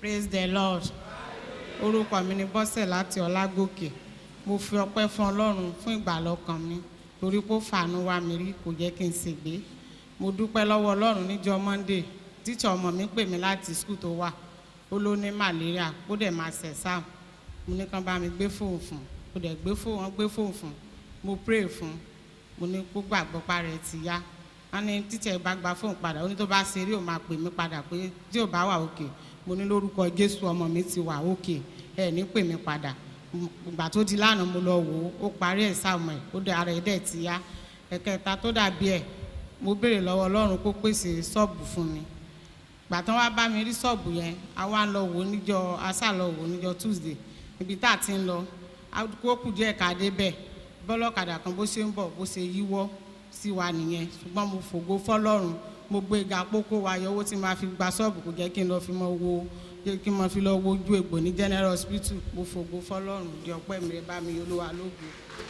praise the lord orúkọ mi ni bọ́sẹ̀ láti ọlágòkè mo fi ọpẹ́ fún ọlọ́run fún ìgbàlọ́kàn mi torí pé ó fàánú wá mi rí kò jẹ́ kí n ṣègbé mo dúpẹ́ lọ́wọ́ ọlọ́run níjọ́ monday tíṣà ọmọ mi pè mí láti skul tó wà ó ló ní malaria ó dẹ̀ máa ṣẹ̀ sáà mo ní kán bá mi gbé fóònù fún mo dẹ̀ gbé fóònù wọn gbé fóònù fún mo pray fún mo ní kó gbàgbọ́ parẹ́ ti yá wọn ní tíṣà ẹ bá gba fóònù padà ó ní tó bá ṣe rí òun máa pè mí padà pé tí ò bá wà òkè mo ní lórúkọ jésù ọmọ mi ti wà òkè ẹ ní pè mí padà ìgbà tó di lánàá mo lọ wò ó ó parí ẹ̀ sáàmù ẹ̀ ó dẹ ara ẹ̀ dẹ̀ ti yá ẹ̀kẹta tó dàbí ẹ̀ mo béèrè lọ́wọ́ ọlọ́run kó pèsè ṣọ́ọ̀bù fún mi gbà tán wá bá mi rí ṣọ́ọ̀bù yẹn a wá ń lọ wò ó níjọ asá lọ wò ó níjọ tuesday ibi tá a ti ń lọ kó kù díẹ̀ ká dé bẹ́ẹ̀ bọ́lọ́kadà kan bó ṣe ń bọ̀ bó ṣe yíwọ́ sí wa nìyẹn ṣùgbọ́n mo fògo fọlọ́run mo gbé ga pókó wa yọ owó tí máa fi gba ṣọ́ọ̀bù kò jẹ́ kí n lọ fi mọ wo kí n mọ fi lọ wojú egbò ní general hospital mo fògo fọlọ́run di ọpẹ́ mi rẹ bá mi olúwa lógo.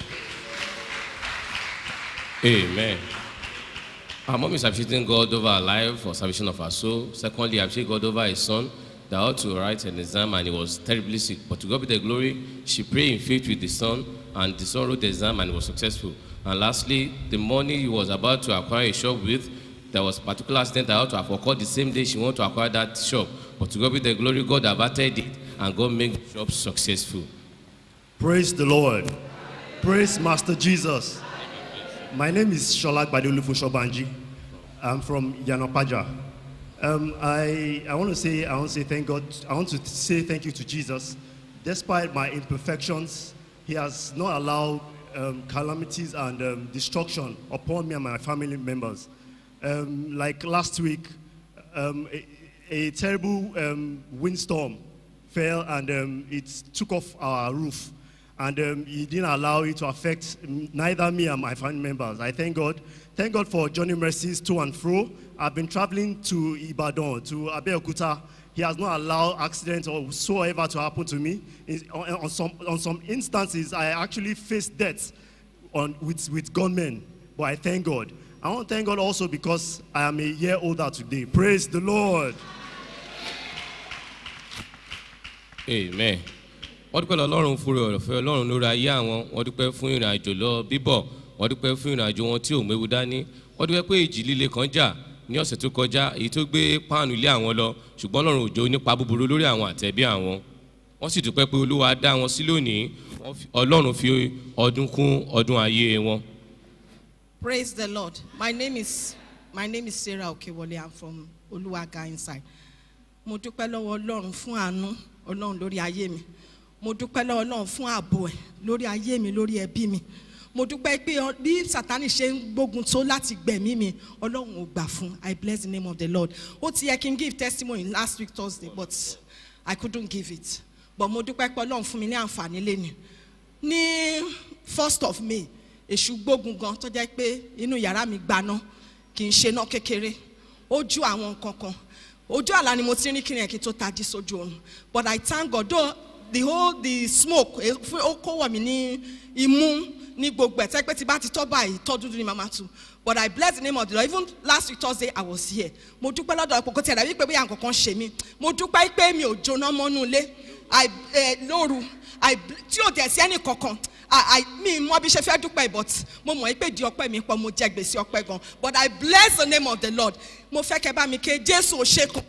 Amen. Our mom is appreciating God over her life for salvation of her soul. Secondly, appreciating God over his son that ought to write an exam and he was terribly sick. But to God be the glory, she prayed in faith with the son and the son wrote the exam and was successful. And lastly, the money he was about to acquire a shop with, there was a particular accident that ought to have occurred the same day she wanted to acquire that shop. But to God be the glory, God averted it and God made the shop successful. Praise the Lord. Praise Master Jesus. My name is Sholak Badolufu Shobanji. I'm from Yanopaja. Um, I, I want to say, I want to say thank God. I want to say thank you to Jesus. Despite my imperfections, He has not allowed um, calamities and um, destruction upon me and my family members. Um, like last week, um, a, a terrible um, windstorm fell and um, it took off our roof. And um, he didn't allow it to affect neither me and my family members. I thank God. Thank God for Johnny Mercy's to and fro. I've been traveling to Ibadan, to Abeokuta. He has not allowed accidents or whatsoever to happen to me. In- on, on some, on some instances, I actually faced death on, with, with gunmen. But I thank God. I want to thank God also because I am a year older today. Praise the Lord. amen wọ́n dúpẹ́ lọ ọlọ́run fúnra ọ̀rọ̀fẹ́ ọlọ́run lórí ayé àwọn wọ́n dúpẹ́ fún ìrìn àjò lọ bíbọ̀ wọ́n dúpẹ́ fún ìrìn àjò wọn tí ò méwu dání wọ́n dúpẹ́ pé ìjì líle kan jà ní ọ̀sẹ̀ tó kọjá èyí tó gbé páànù ilé àwọn lọ ṣùgbọ́n ọlọ́run òjò nípa búburú lórí àwọn àtẹ̀bí àwọn wọ́n sì dúpẹ́ pé olúwa dá wọn sí lónìí wọ́n fi- ọlọ́run fi ọdún kún ọdún ayé wọn. Praise the Lord. My name is my name is Sarah Okewole. I'm from Oluwaga inside. Mo dúpẹ́ lọ́wọ́ Ọlọ́run fún àánú Ọlọ́run lórí ayé mi. Mo dúpẹ́ lọ́wọ́ Ọlọ́run fún ààbò ẹ̀ lórí ayé mi lórí ẹbí mi. Mo dúpẹ́ pé ọ- bí Sátánì ṣe ń gbógun tó láti gbẹ̀mí mi, Ọlọ́run ò gbà fún. I bless the name of the Lord. Ó ti yẹ kí n give testimony last week Thursday but I couldn't give it. But mo dúpẹ́ pé Ọlọ́run fún mi ní àǹfààní léni ní first of may èṣù gbógun gan tó jẹ́ pé inú yàrá mi gbaná kì í ṣe náà kékeré ojú àwọn nǹkan kan ojú àlá ni mo ti rí kí ni ẹ̀ kí n tó tají sójú oorun but i thank god though the whole the smoke eh, fún- ó kó wọ̀ mí ní imú ní gbogbo ẹ̀ tẹ́ pé tí bá ti tọ́ báyìí tọ́ dúdú ni màmá tu but i bless the name of the lord even last week thursday i was here mo dúpẹ́ lọ́dọ̀ ọ̀pọ̀ kò tí ẹ̀ dàbí pé bóyá nǹkan kan ṣe mí mo dúpẹ́ pé mi ò jóná mọ́nú ilé I, eh, lóru I, tí ò dẹ̀ sí ẹnì kankan I, I, mi mọ bí ṣe fẹ́ dúpẹ́ but mo mọ̀ pé di ọpẹ́ mi pọ̀ mo jẹ gbèsè ọpẹ́ gan but I bless the name of the Lord mo fẹ́ kẹ́ bá mi ké Jésù ò ṣe kan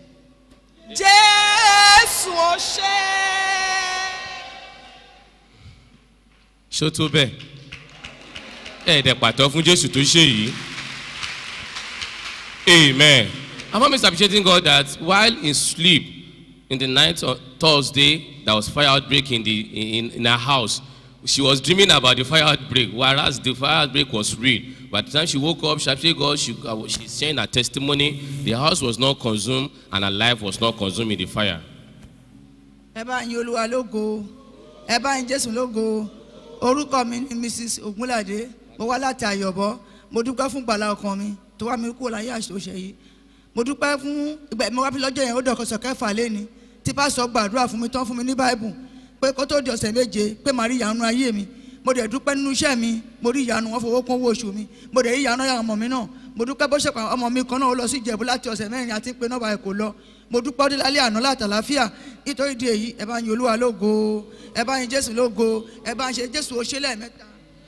Jésù ò ṣe. ṣó tó bẹ́ẹ̀ ẹ̀ẹ́dẹ̀ pàtó fún jésù tó ṣe yìí amen our mom is appreciating god that while in sleep in the night on thursday there was fire outbreak in the in, in her house she was dreaming about the fire outbreak whereas the fire outbreak was real by the time she woke up she appreciate god she uh, she's sharing her testimony the house was not consumed and her life was not consumed in the fire. ẹ bá yin olúwa lógo ẹ bá yin jésù lógo orúkọ mi ni mrs ogunlade mo wá láti àyọ̀bọ mo dúpẹ́ fún gbàlà ọkàn mi tó wá mi kúrò láyé àṣọṣe yìí mo dúpẹ́ fún ìgbà mo wá fi lọ́jọ́ yẹn ó dọ̀kọ̀sọ̀ kẹfà lẹ́ni tí pásọ̀ gbàdúrà fún mi tán fún mi ní báìbù pé kó tó di ọ̀sẹ̀ méje pé màá rí ìyanu ayé mi mo dẹ̀ dúpẹ́ nínú iṣẹ́ mi mo rí ìyanu wọn fowó kún owó oṣù mi mo dẹ̀ rí ìyanu àwọn ọmọ mi náà mo dúpẹ́ bó ṣe pa ọmọ mi kan náà ó lọ sí ìjẹ̀bú láti ọ̀sẹ̀ mẹ́rin àti pé nọ́ọ̀bà ẹ̀ kò lọ mo dúpẹ́ ọdún lálẹ́ àná látàláfíà nítorí di èyí ẹ bá yin olúwa lógo ẹ bá yin jésù lógo ẹ bá ṣe jésù ó ṣe lẹ́ẹ̀mẹ́ta.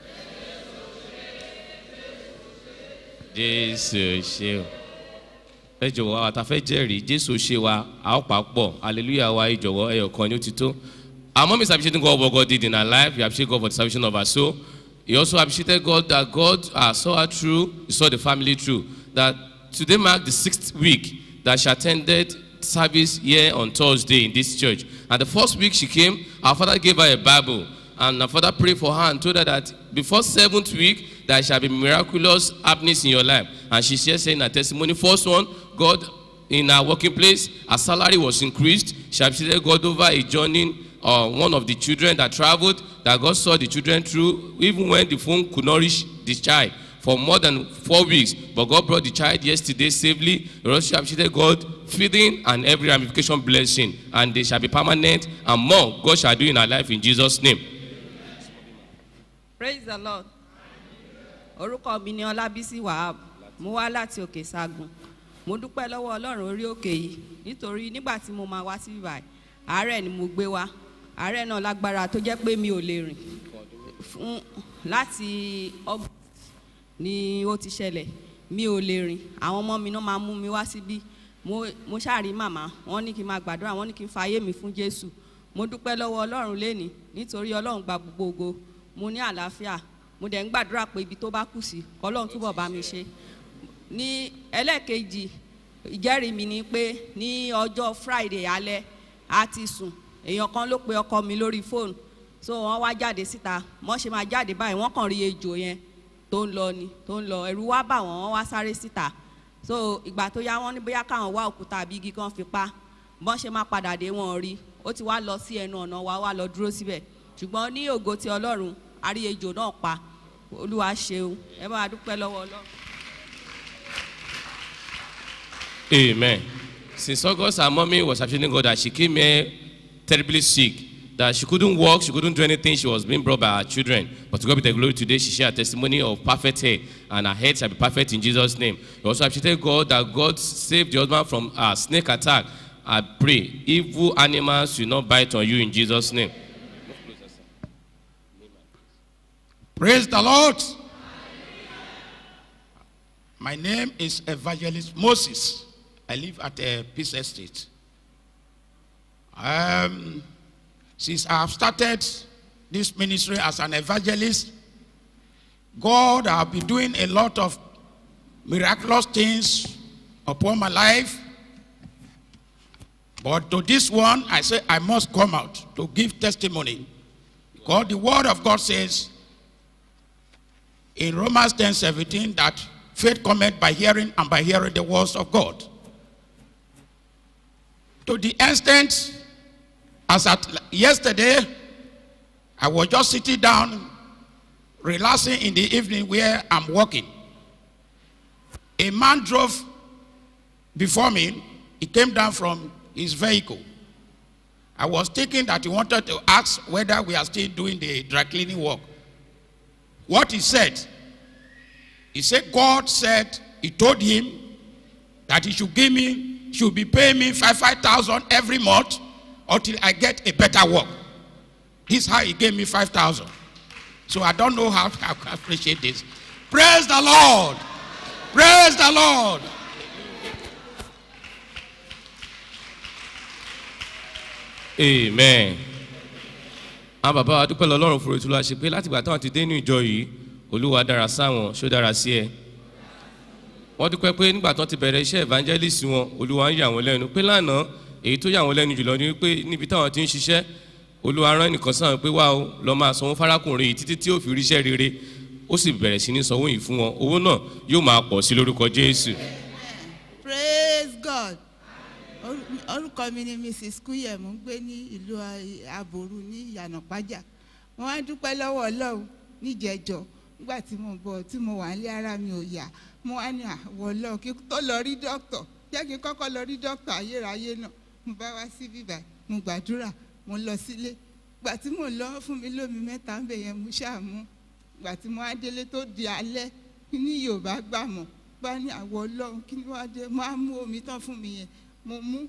jésù ṣe o ẹ jọ̀wọ́ àwọn àtàfẹ́ jẹ́rìí jésù ṣe wa a ó pàápọ̀ hallelujah wa ẹ jọ̀wọ́ ẹyọ kan ní ó ti tó our mom is appreciating God what God did in her life we appreciate God for the salvation of her soul he also appreciated God that God uh, saw her through he saw the family through that today mark the sixth week that she attended service here on Thursday in this church and the first week she came our father gave her a Bible and her father prayed for her and told her that before seventh week there shall be miraculous happenings in your life and she shared saying her testimony first one god in her working place her salary was increased she appreciated god over a journey uh, one of the children that traveled that god saw the children through even when the phone could not reach the child for more than four weeks but god brought the child yesterday safely the also appreciated god feeding and every ramification blessing and they shall be permanent and more god shall do in her life in jesus name praise the lord orúkọ mi ni ọlábísí wahab mo wá láti òkè sagun mo dúpẹ́ lọ́wọ́ ọlọ́run orí òkè yìí nítorí nígbà tí mo máa wá sí ibà àárẹ̀ ni mo gbé wá àárẹ̀ náà lágbára tó jẹ́ pé mi ò lè rìn fún láti august ni ó ti ṣẹlẹ̀ mi ò lè rìn àwọn ọmọ mi náà máa mú mi wá síbí mo mo ṣáàrí màmá wọn ní kí n máa gbàdúrà wọn ní kí n fa ayé mi fún jésù mo dúpẹ́ lọ́wọ́ ọlọ́run lénìí nítorí ọlọ́run gba gbogbo ògo mo ní àlàáfíà mo dẹ̀ ń gbàdúrà pé ibi tó bá kù sí kọ́lọ́run túbọ̀ bá mi ṣe ní ẹlẹ́ẹ̀kejì ìjẹ́rìí mi ni pé ní ọjọ́ friday alẹ́ a ti sùn èèyàn kan ló pe ọkọ mi lórí fóònù so wọ́n wá jáde síta wọ́n ṣe máa jáde báyìí wọ́n kàn rí ejò yẹn tó ń lọ ni tó ń lọ ẹ̀rù wá bà wọ́n wọ́n wá sáré síta so ìgbà tó yá wọ́n ní bóyá káwọn wá òkúta àbí igi kan fi pa bọ́n ṣe máa padà dé wọn rí ó ti wá lọ sí ẹnu ọ̀nà wa wá lọ dúró síbẹ̀ ṣùgbọ́n ní ògo ti ọlọ́run a rí ejò náà pa olúwa ṣeun ẹ bá wa dúpẹ́ lọ́wọ́ ọlọ́run. Amen. Since August, her mommy was appreciating God that she came here terribly sick, that she couldn't walk, she couldn't do anything, she was being brought by her children. But to God be the glory today, she shared a testimony of perfect hair, and her head shall be perfect in Jesus' name. She also appreciated God that God saved the husband from a snake attack. I pray, evil animals will not bite on you in Jesus' name. Praise the Lord. My name is Evangelist Moses. I live at uh, Peace Estate. Um, since I have started this ministry as an evangelist, God have been doing a lot of miraculous things upon my life. But to this one, I say I must come out to give testimony. Because the word of God says, in Romans 10 17 that faith cometh by hearing and by hearing the words of God. To the extent, as at yesterday, I was just sitting down, relaxing in the evening where I'm working. A man drove before me, he came down from his vehicle. I was thinking that he wanted to ask whether we are still doing the dry cleaning work what he said. He said, God said, he told him that he should give me, should be paying me five, 5,000 every month until I get a better work. This is how he gave me 5,000. So I don't know how I can appreciate this. Praise the Lord. Praise the Lord. amen àwọn bàbá wa dúpẹ́ lọ́lọ́run fún ètò láṣẹ pé látìgbà táwọn ti dé ní ìjọ yìí olúwa dára sáwọn ṣó dára sí ẹ wọ́n dúpẹ́ pé nígbà tó ti bẹ̀rẹ̀ iṣẹ́ evangelist wọn olúwa ń yà wọ́n lẹ́nu pé lánàá èyí tó yà wọ́n lẹ́nu jùlọ ni pé níbi táwọn ti ń ṣiṣẹ́ olúwa rán ẹnìkan sáwọn pé wá o lọ máa sanwó fárákùnrin yìí títí tí ó fi ríṣẹ́ rere ó sì bẹ̀rẹ̀ sí ní sanwó yìí fún wọn owó náà yóò máa pọ̀ sí lórúkọ jésù praise god Orú- orúkọ mi ni mrs kúyẹ mo ń gbé ní ìlú aboru ní ìyànà pàjá mo wá dúpẹ́ lọ́wọ́ ọlọ́run níjẹ̀jọ́ nígbà tí mo bọ̀ tí mo wà nílé ara mi ò yá mo wá ní àwọ̀ ọlọ́run kí n tó lọ rí dókítà jẹ́ kí n kọ́kọ́ lọ rí dókítà ayérayé náà mo bá wá sí bíbá mo gbàdúrà mo lọ sílé gbà tí mo lọ fún mi lómi mẹ́ta ń bẹ̀ yẹn mo ṣàmú gbà tí mo wá délé tó di alẹ́ ní yorùbá gbà mọ́ bá ní àwọ̀ ọlọ́run kí ni wàá dé mo á mú omi tán fún mi yẹn mo mú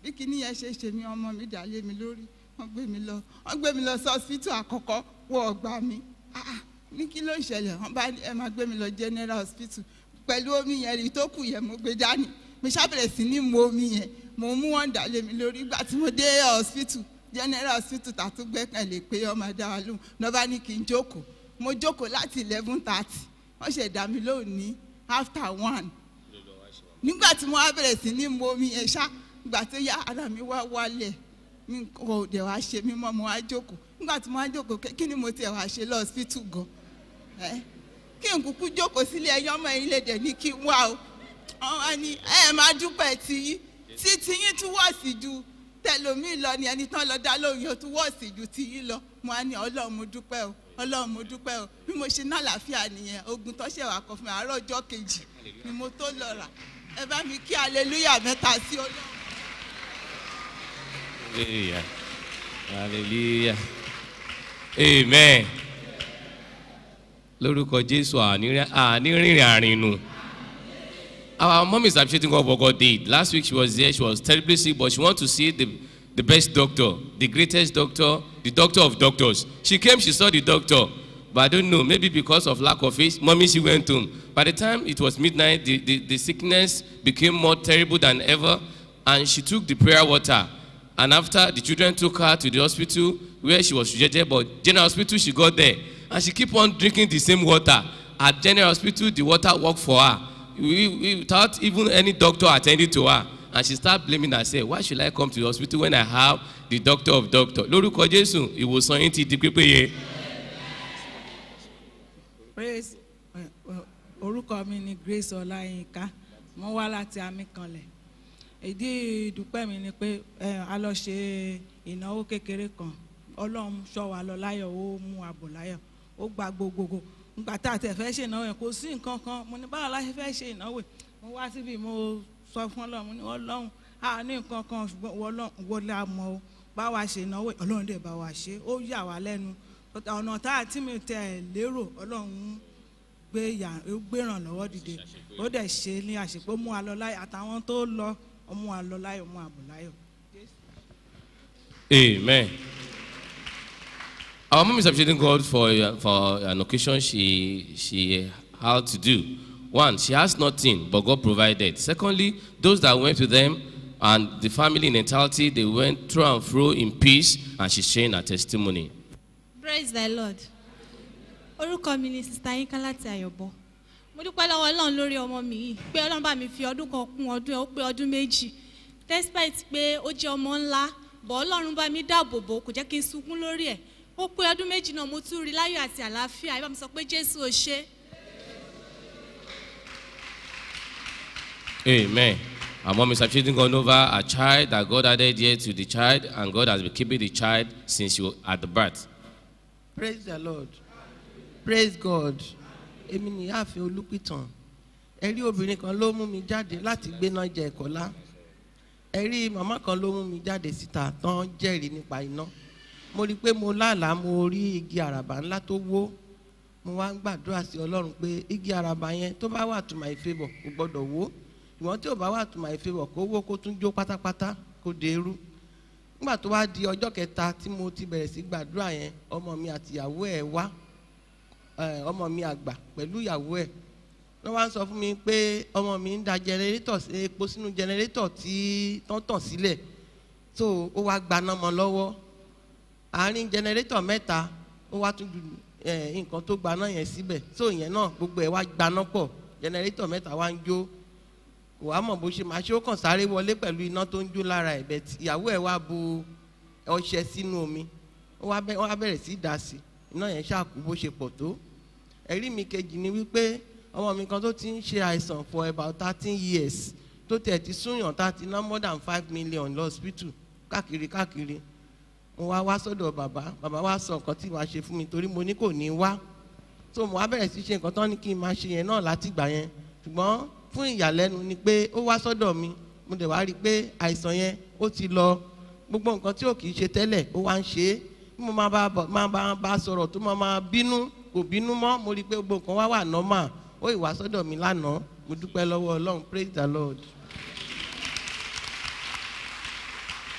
bí kinní yẹn ṣe ṣe mí ọmọ mi dà lé mi lórí wọ́n gbé mi lọ wọ́n gbé mi lọ sí hospital àkọ́kọ́ wọ ọgbà mi Ah, ah, ní kí ló ń ṣẹlẹ̀ wọ́n bá ní ẹ máa gbé mi lọ general hospital pẹ̀lú omi yẹn rí tó kù yẹn mo gbé dání mo ṣàbẹ̀rẹ̀ sí ní mu omi yẹn mo mú wọn dà lé mi lórí ìgbà tí mo dé hospital general hospital tàtú gbẹ́kànlé pé ọmọ dá wa lóhùn náà bá ní kí n jókòó mo jókòó láti eleven thirty wọ́n ṣẹ̀ dá mi lóhùn ní after one nígbà tí mo wá bẹ̀rẹ̀ sí ní mu omi yẹn ṣá ìgbà tó yá ara mi wá wálẹ̀ mi kò dẹ̀ wá ṣe mí mọ́ mo wá jókòó nígbà tí mo wá jókòó kí- kí ni mo tiẹ̀ wá ṣe lọ hospital gan ẹ́ kí n kúkú jókòó sílé ẹyọ ọmọ yín lè dẹ̀ ní kí n wá o wọ́n wá ní ẹ máa dúpẹ́ tiyín tí tiyín tún wọ́ọ̀sì ju tẹlomi lọ ni ẹni tán lọ dá lóhùn yóò tún wọ́ọ̀sì ju tiyín lọ mo á ní ọlọ́run mo dúpẹ́ o ọlọ́run mo dúpẹ́ o bí mo ṣe ná àlàáfíà nìyẹn ogun tó ṣe wà kọ fún mi àárọ̀ ọjọ́ kejì ni mo tó lọ rà ẹ bá mi kí aleluya mẹ́ta sí ọlọ́run. Hallelujah. Hallelujah. Amen. Lórúkọ Jésù ànírìnrìn àrìnù. Our mom is appreciating God for God did. Last week she was there, she was terribly sick, but she want to see the, the best doctor, the greatest doctor, the doctor of doctors. She came, she saw the doctor, but I don't know, maybe because of lack of faith, mommy, she went home. By the time it was midnight, the, the, the sickness became more terrible than ever, and she took the prayer water. And after the children took her to the hospital where she was rejected, but general hospital she got there, and she keep on drinking the same water. At general hospital, the water worked for her we, we, without even any doctor attending to her. And she start blaming herself. Why should I come to the hospital when I have the doctor of doctor? Lórúkọ Jésù, ìwòsàn yín ti di pípéye. praise eh, eh, orúkọ mi ni grace ọláyínká mo wá láti amíkanlẹ̀ ìdí ìdúpẹ́ mi ni pé eh, a lọ ṣe ìnáwó kékeré kan ọlọ́run ṣọ́ wa lọ láyọ̀ ó mú àbò láyọ̀ ó gba gbogbogbò nígbà tá a tẹ̀ fẹ́ ṣe ìnáwó yẹn kò sí nǹkan kan mo ní báwo la ṣe fẹ́ ṣe ìnáwó yìí mo wá síbi mo sọ fún ọlọ́run mo ní ọlọ́run a ní nǹkan kan ṣùgbọ́n ọlọ́run wo la mọ̀ o bá wa ṣe ìnáwó yìí ọlọ́run dẹ̀ bá wa ṣe ó yà wá lẹ́nu ọ̀nà tá a tí mi tẹ̀ lérò ọlọ́run gbé yà ó gbé ìrànlọ́wọ́ dìde ó dẹ̀ ṣe ní àṣepọ̀ mú wa lọ láyọ̀ àtàwọn tó lọ ó mú wa lọ láyọ̀ mú àbò láyọ̀. Amen. Our mom is appreciating God for, uh, for an occasion she, she had to do. One, she has nothing, but God provided. Secondly, those that went to them and the family in entirety, they went through and fro in peace, and she's sharing her testimony. praise the lord orúkọ mi ni sista yínká láti àyọ̀bọ mo dúpẹ́ lọ́wọ́ ọlọ́run lórí ọmọ mi yìí pé ọlọ́run bá mi fi ọdún kan kún ọdún ẹ̀ ó pé ọdún méjì despite pé ó jẹ́ ọmọ ńlá bọ̀ ọlọ́run bá mi dáàbò bò kò jẹ́ kí n sunkún lórí ẹ̀ ó pé ọdún méjì náà mo tún rí láyọ̀ àti àlàáfíà ẹ bá mi sọ pé jésù ò ṣe Amen. Our mom is appreciating God over a child that God added here to the child, and God has been keeping the child since you at the birth. praise the lord praise god èmi ní ààfin olùpìtàn ẹ̀rí obìnrin kan ló mú mi jáde láti gbéná jẹ ẹ̀kọ́lá ẹ̀rí màmá kan ló mú mi jáde síta tán jẹ́rìí nípa iná mo rí i pé mo lálàá mo rí igi àràbà ńlá tó wó mo wá ń gbàdúrà sí ọlọ́run pé igi àràbà yẹn tó bá wà to my favour kò gbọ́dọ̀ wó ìwọ̀n tí ò bá wà to my favour kó wó kó tún jó pátápátá kó dèrú nígbà tó wá di ọjọ́ kẹta tí mo ti bẹ̀rẹ̀ sí gbàdúrà yẹn ọmọ mi àti ìyàwó ẹ̀ wá ẹ̀, ọmọ mi àgbà pẹ̀lú ìyàwó ẹ̀ wọ́n wá ń sọ fún mi pé ọmọ mi ń da jẹnẹrétọ̀ sí epo sínú jẹnẹrétọ̀ tí tán tàn sílẹ̀ so ó wá gbaná mọ́ lọ́wọ́ àárín jẹnẹrétọ̀ mẹ́ta ó wá tún ju ẹ̀, nǹkan tó gbaná yẹn síbẹ̀ so ìyẹn náà gbogbo ẹ̀ wá gbaná pọ̀ jẹnẹrétọ̀ mẹ́ta wá ń jó kò wá mọ̀ bó ṣe máa ṣe ó kàn sáré wọlé pẹ̀lú iná tó ń jó lára ẹ̀ bẹ̀ tí ìyàwó ẹ̀ wá bu ọṣẹ sínú omi ó wá bẹ́- ó wá bẹ̀rẹ̀ sí í dà sí iná yẹn ṣàkú bó ṣe pọ̀ tó ẹ̀rí mi kejì ni wípé ọmọ mi kan tó ti ń ṣe àìsàn for about thirteen years tó tiẹ̀ ti súnyàn tá a ti ná more than five million lọ hospital káàkiri káàkiri mo wá wá sọ́dọ̀ bàbá bàbá wá sọ nǹkan tí màá ṣe fún mi torí mo ní kò ní wá so mo wá bẹ̀rẹ̀ sí ṣe nǹkan tán ní kí n máa ṣe yẹn náà látìgbà yẹn ṣùgbọ́n fún ìyàlẹ́nu ni pé ó wá sọ́dọ̀ mi mo dẹ̀ wá rí i pé àìsàn yẹn ó ti lọ gbogbo nǹkan tí ò kì í ṣe tẹ́lẹ̀ ó wá ń ṣe é bí mo máa bá bọ̀- máa bá bá a sọ̀rọ̀ tó máa máa bínú kò bínú mọ́ mo rí i pé gbogbo nǹkan wá wà normal ó ì wá sọ́dọ̀ mi lánàá mo dúpẹ́ lọ́wọ́ ọlọ́run praise the lord.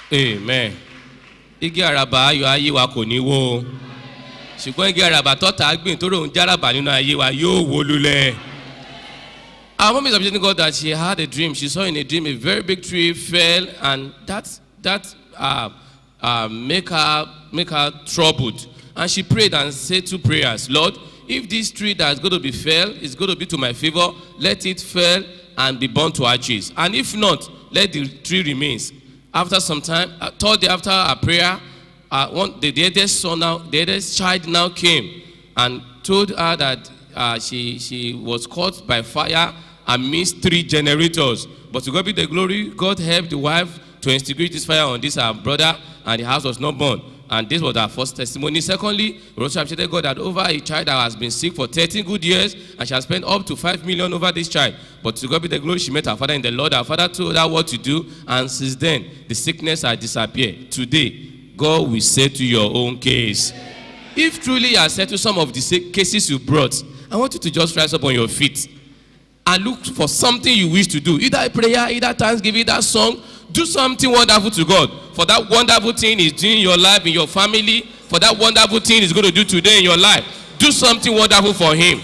amen igi àràbà ayọ̀ ayé wa kò ní wó o ṣùgbọ́n igi àràbà tọ́ta gbìn tó ròhun járàbà nínú ayé wa yóò wó lulẹ̀. Our mom is appreciating God that she had a dream. She saw in a dream a very big tree fell, and that that uh, uh, make her make her troubled. And she prayed and said two prayers, Lord, if this tree that's going to be fell is going to be to my favor, let it fall and be burned to ashes. And if not, let the tree remains. After some time, uh, third day after a prayer, uh, one, the, the eldest son now, the eldest child now came and told her that uh, she, she was caught by fire amidst three generators. But to God be the glory, God helped the wife to extinguish this fire on this her brother, and the house was not burned. And this was our first testimony. Secondly, we also appreciated God that over a child that has been sick for 13 good years, and she has spent up to 5 million over this child. But to God be the glory, she met her father in the Lord. Her father told her what to do, and since then, the sickness has disappeared. Today, God will settle your own case. If truly you are settled some of the sa- cases you brought, I want you to just rise up on your feet and look for something you wish to do. Either a prayer, either thanksgiving, either song. Do something wonderful to God. For that wonderful thing is doing in your life, in your family. For that wonderful thing is going to do today in your life. Do something wonderful for Him.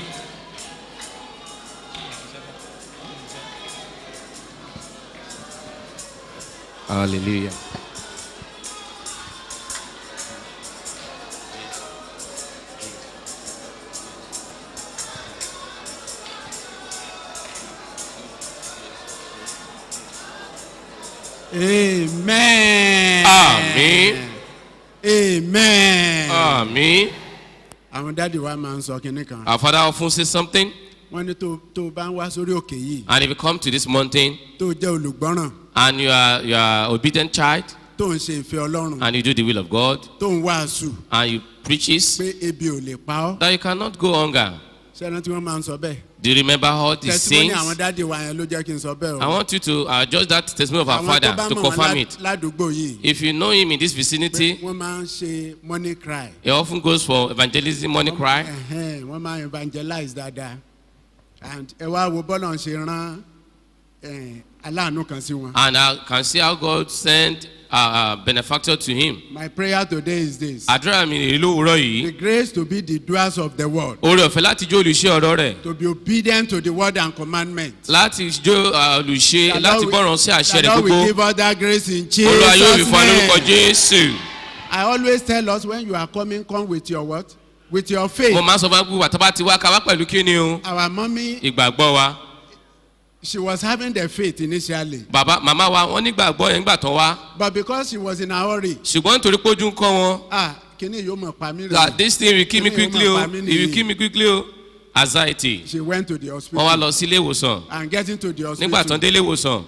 Hallelujah. amen. Àmín. amen. Àmín. àwọn dáàdi wa máa ń sọ kinní kan. Our father often says something, wọ́n ní tó tó bá ń wá sórí òkè yìí and if you come to this mountain tó jẹ́ olùgbọ́ràn and you are, you are obedient child tó ń ṣe ìfẹ́ ọlọ́run and you do the will of God tó ń wàásù and you preaches pé ebi ò lè pa ọ́. that you cannot go hunger. sẹ́ni tí wọ́n máa ń sọ bẹ́ẹ̀. Do you remember all the testimony saints? àwọn dáàdi wa yẹn ló jẹ́ kí n sọ bẹ́ẹ̀ o. I want you to uh, judge that testimony of our àwọn tó father bá to mọ̀ wọn confirm lá- it. ládùúgbò yìí If you know him in this vicinity, wọ́n máa ń ṣe money cry. he often goes for evangelism, money cry. Ẹ̀hẹ́n, wọ́n máa evangelize dáadáa and ẹ wá wo bọ́lá ń ṣe rán eh, aláàánú kan sí wọn. And I can see how God sent a, a benefactor to him. my prayer today is this. Àdúrà mi rèé lówùúrọ̀ the yìí. grace to be the doers of the word. Oore ọ̀fẹ́ láti jó olùṣe ọ̀rọ̀ rẹ̀. to be obedient to the word and commandment. Láti jó uh, olùṣe The láti Lord will- gbọ́ràn sí àṣẹ the rẹ̀ Lord will gbogbo. give us that grace in Olúwa yóò fi Jesus fún wa lórúkọ name. Jésù. I always tell us when you are coming come with your what? With your faith. Mo máa ń sọ fún wa pé wàtá bá ti wá ká wá pẹ̀lú kíni o. Our mommy Ìgbàgbọ́ wa. she was having the faith initially. Bàbá màmá wa wọ́n nígbàgbọ́ yẹn nígbà tán wá. But because she was in a hurry. Ṣùgbọ́n nítorí pójú ń kọ́ wọn. Ah kíní yóò mọ̀ pa mí that this thing will kill me Kíní yóò quickly mọ̀ o pa mí it will nìyí. kill me quickly o anxiety She went to the hospital. wọ́n wá lọ sí ilé ìwòsàn And getting to the hospital. nígbà tán dé ilé ìwòsàn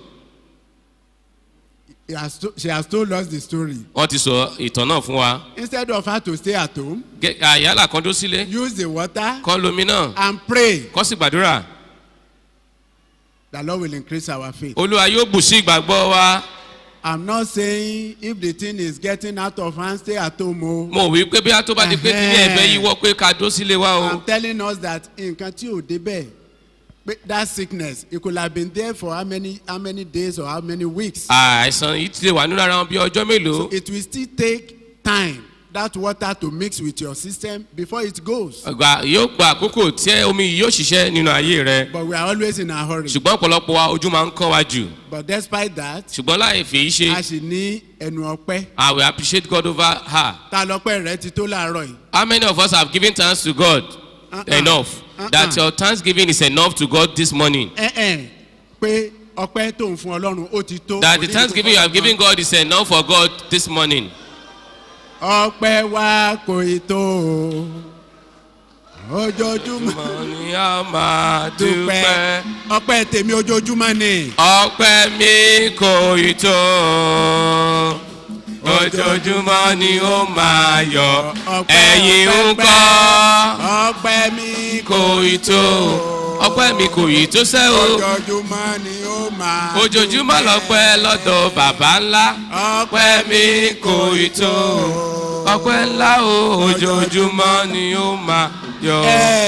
He has to, she has told us the story. wọ́n ti sọ ìtàn náà fún wa Instead of her to stay at home, Gẹ- àyálà kan dó sílé use the water kọ́ lomi náà and pray. kọ́ sì gbàdúrà The Lord will increase our faith. olúwa yóò bù sí ìgbàgbọ́ wa I'm not saying if the thing is getting out of hand, stay at home. o. mo wí pé bí a tó bá di pé kí ní ẹ̀fẹ́ yíwọ́ pé ká dó sílé wa o I'm telling us that nǹkan tí ò débẹ̀ pé that sickness it could have been there for how many how many days or how many weeks. àìsàn yìí ti lè wà nínú ara wọn bí ọjọ́ mélòó It will still take time that water to mix with your system before it goes. Gbà- yóò gba àkókò tí omi yìí yóò ṣiṣẹ́ nínú ayé rẹ But we are always in a hurry. ṣùgbọ́n ọ̀pọ̀lọpọ̀ wa ojú máa ń kán wa jù But despite that, ṣùgbọ́n láì fèyí ṣe a sì ní ẹnu ọpẹ́. I will appreciate God over her. Ta lọ́pẹ́ rẹ ti tó láàárọ̀ yìí. How many of us have given thanks to God Uh-uh. enough? Uh-uh. That your thanksgiving is enough to God this morning. Ẹ ẹ̀ pé ọpẹ́ tó ń fún Ọlọ́run ó ti tó. That Kò the ní thanksgiving you ìdúpọ̀ have given God is enough for God this morning. ọpẹ́ wa kò ì tó o. ojoojúmọ́ Mo ní a máa dúpẹ́ dúpẹ́. ọpẹ́ tèmi ojoojúmọ́ ni. Ọpẹ́ mi kò ì tó. Ojoojúmọ́ ni ó máa yọ. Ẹ̀yin ń kọ́. ọpẹ́ mi Kò ì tó. Ọpẹ́ mi kò ì tó sẹ́ o. ojoojúmọ́ ni ó máa. Ojoojúmọ́ lọ́pẹ́ lọ́dọ̀ bàbá ńlá. Ọpẹ́ mi kò ì tó. Ọpẹ́ ńlá o. Ojoojúmọ́ ni ó máa yọ.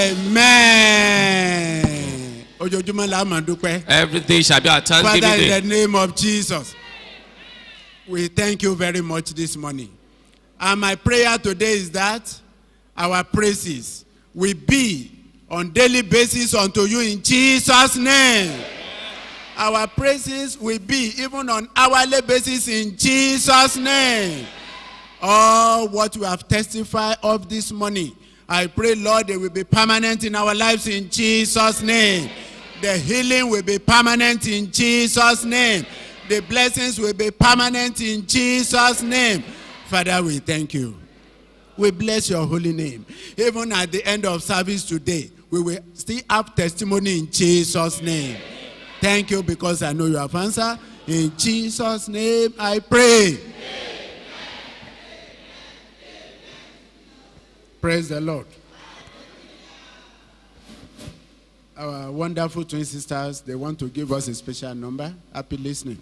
amen. ojoojúmọ́ la máa dúpẹ́. Everything shall be our Father thanksgiving in the day. name of Jesus. we thank you very much this morning. And my prayer today is that our praises will be on daily basis unto you in Jesus' name. Our praises will be even on hourly basis in Jesus' name. All what we have testified of this morning, I pray, Lord, they will be permanent in our lives in Jesus' name. The healing will be permanent in Jesus' name. The blessings will be permanent in Jesus' name. Father, we thank you. We bless your holy name. Even at the end of service today, we will still have testimony in Jesus' name. Thank you because I know you have answered. In Jesus' name I pray. Praise the Lord. Our wonderful twin sisters, they want to give us a special number. Happy listening.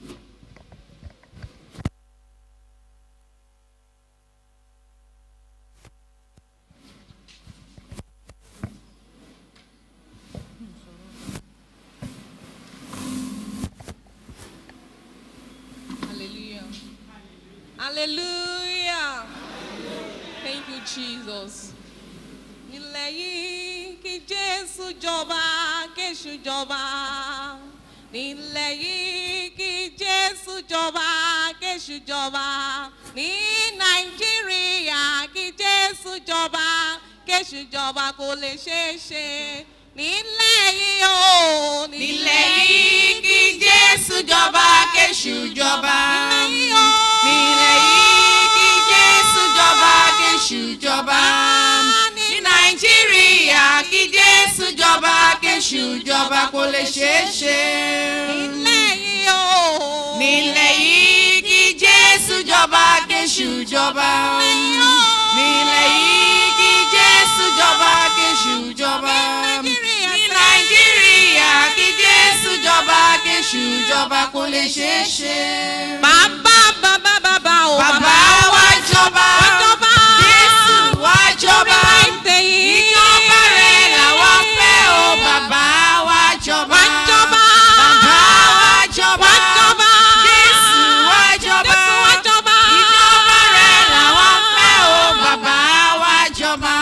Hallelujah. Hallelujah. Thank you, Jesus. Nílẹ̀ yìí kí Jésù jọba, kéṣù jọba. Nílẹ̀ yìí kí Jésù jọba, kéṣù jọba. Ní Nàìjíríà kí Jésù jọba, kéṣù jọba kò lè ṣeé ṣe. Nílẹ̀ yìí o. Nílẹ̀ yìí kí Jésù jọba, kéṣù jọba. Nílẹ̀ yìí kí Jésù jọba, kéṣù jọba. Ní Nàìjíríà kí Jésù jọba, kéṣù jọba kò lè ṣeé ṣe. Nílẹ̀ yìí o. Nílẹ̀ yìí kí Jésù jọba, kéṣù jọba. Nílẹ̀ yìí kí Jésù jọba, kéṣù jọba. Ní Nàìjíríà kí Jésù jọba, kéṣù jọba kò lè ṣeé ṣe. Bàbá bàbá bàbá o. Bàbá wa jọba. Wá jọba. Jésù wá jọba. Ìtẹ̀ yìí. Ìjọba rẹ̀ làwọn fẹ́ o. Bàbá wa jọba. Wá jọba. Bàbá wa jọba. Wá jọba. Jésù wá jọba. Jésù wá jọba. Ìjọba rẹ̀ làwọn fẹ́ o. Bàbá wa jọba.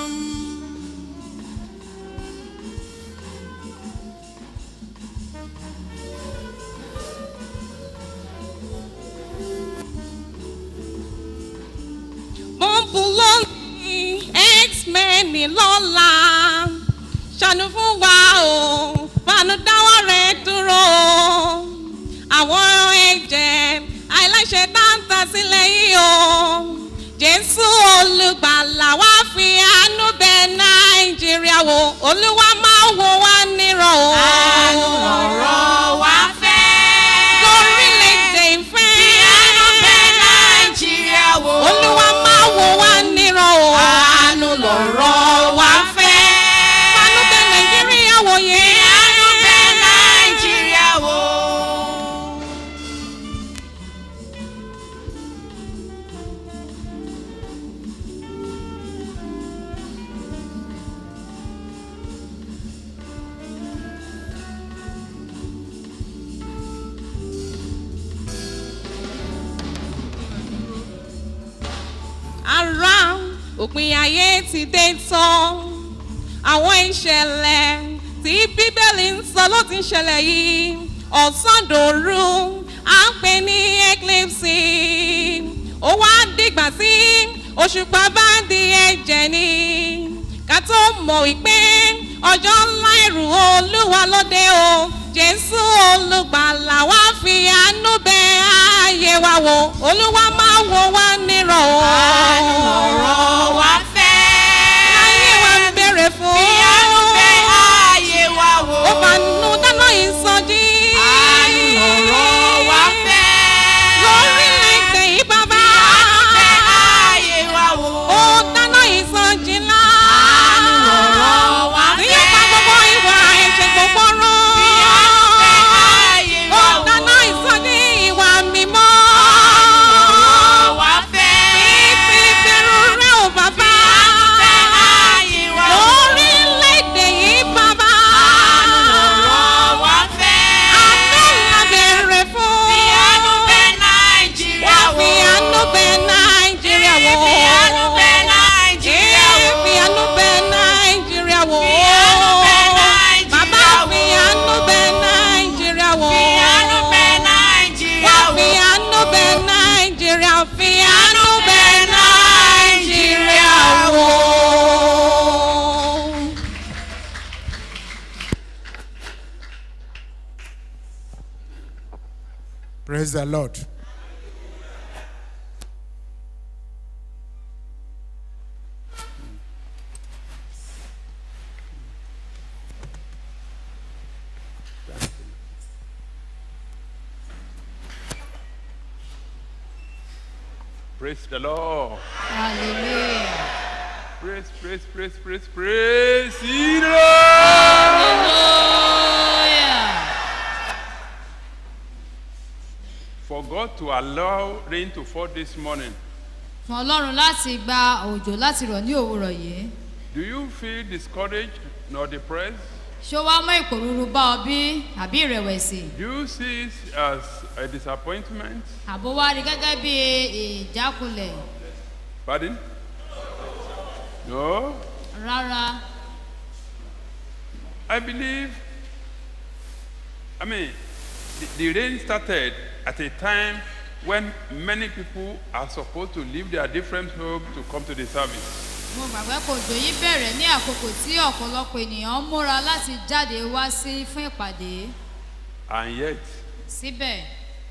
Bọ́ǹbù lónìí, X-Men ní lọ́la. Ṣàánú fún wa o, fàánú dáwọ́ rẹ̀ dúró. Àwọn ẹ̀jẹ̀ àìláṣẹ dáńtà sílẹ̀ yìí o. Jésù olùgbàlà wá fi àánú bẹ Nàìjíríà wò. Olúwa máa wò wá nírọ̀ o. Àánú ọ̀rọ̀ wa fẹ́. Lórílẹ̀-èdè ìfẹ́. Fi àánú bẹ Nàìjíríà wò. Olúwa máa wò wá nírọ̀ o. Àánú lọ̀rọ̀ wa fẹ́. Àánú bẹ Nàìjíríà wò yẹn. Fi àánú bẹ Nàìjíríà wò. ara òpin ayé ti dé tán àwọn ìṣẹ̀lẹ̀ tí bíbélì ń sọ ló ti ń ṣẹlẹ̀ yìí ọ̀sán dòru à ń pè ní eclipse ó wá dìgbà tí òṣùpá bá di ẹ̀jẹ̀ ni ká tó mọ̀ wípé ọjọ́ ńlá ẹ̀rù olúwa lóde o jésù olùgbàlà wá fi àánú bẹ ààyè wa wò olúwa máa wò wá nírọ̀ o. Àánú ọ̀rọ̀ wa fẹ́. ayé wa ń bèrè fún. Fi àánú bẹ ààyè wa wò. ó fàánú dáná ìsọjí. Àánú ọ̀rọ̀ wa fẹ́. lórílẹ̀‐èdè yìí bàbá. Fi àánú bẹ ààyè wa wò. ó dáná ìsọjí ńlá. Àánú ọ̀rọ̀ wa tí fẹ́. yóò pa gbogbo ìwà ẹ̀ṣẹ̀ gbogbo rán. Fi àánú bẹ ààyè ó wa wò. dáná ìsọjí ìwà mímọ́. Àánú ọ̀rọ̀ wa fẹ́. fífi Fi àánú bẹ Nàìjíríà wò. Fi àánú bẹ Nàìjíríà wò. Bàbá fi àánú bẹ Nàìjíríà wò. Fi àánú bẹ Nàìjíríà wò. Fi àánú bẹ Nàìjíríà fi àánú bẹ Nàìjíríà wò. Praise the Lord. Praise the Lord. Hallelujah. Praise, praise, praise, praise, praise. the Lord. For God to allow rain to fall this morning, fún ọlọ́run láti gba òjò láti rọ̀ ní òwúrọ̀ yìí do you feel discouraged nor depressed? ṣé ó wá mọ́ ìpòrúurú bá ọ bí àbí ìrẹ̀wẹ̀sì Do you see it as a disappointment? àbó wá rí gẹ́gẹ́ bí ìjákulẹ̀ Pardon? No? rárá I believe, I mean, the, the rain started at a time when many people are supposed to leave their different homes to come to the service. mo gbàgbé kò òjò yìí bẹ̀rẹ̀ ní àkókò tí ọ̀pọ̀lọpọ̀ ènìyàn ń múra láti jáde wá sí fún ìpàdé And yet, síbẹ̀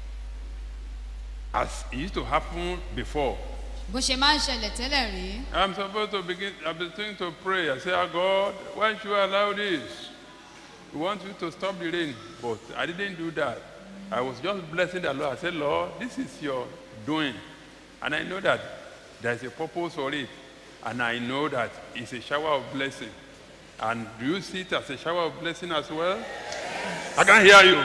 as it used to happen before, bó ṣe máa ń ṣẹlẹ̀ tẹ́lẹ̀ rí I'm supposed to begin, I'm beginning to pray. I say, oh God, why should you allow this? We want you to stop the rain. But I didn't do that. I was just blessing the Lord. I said, Lord, this is your doing. And I know that there's a purpose for it. And I know that it's a shower of blessing. And do you see it as a shower of blessing as well? I can hear you.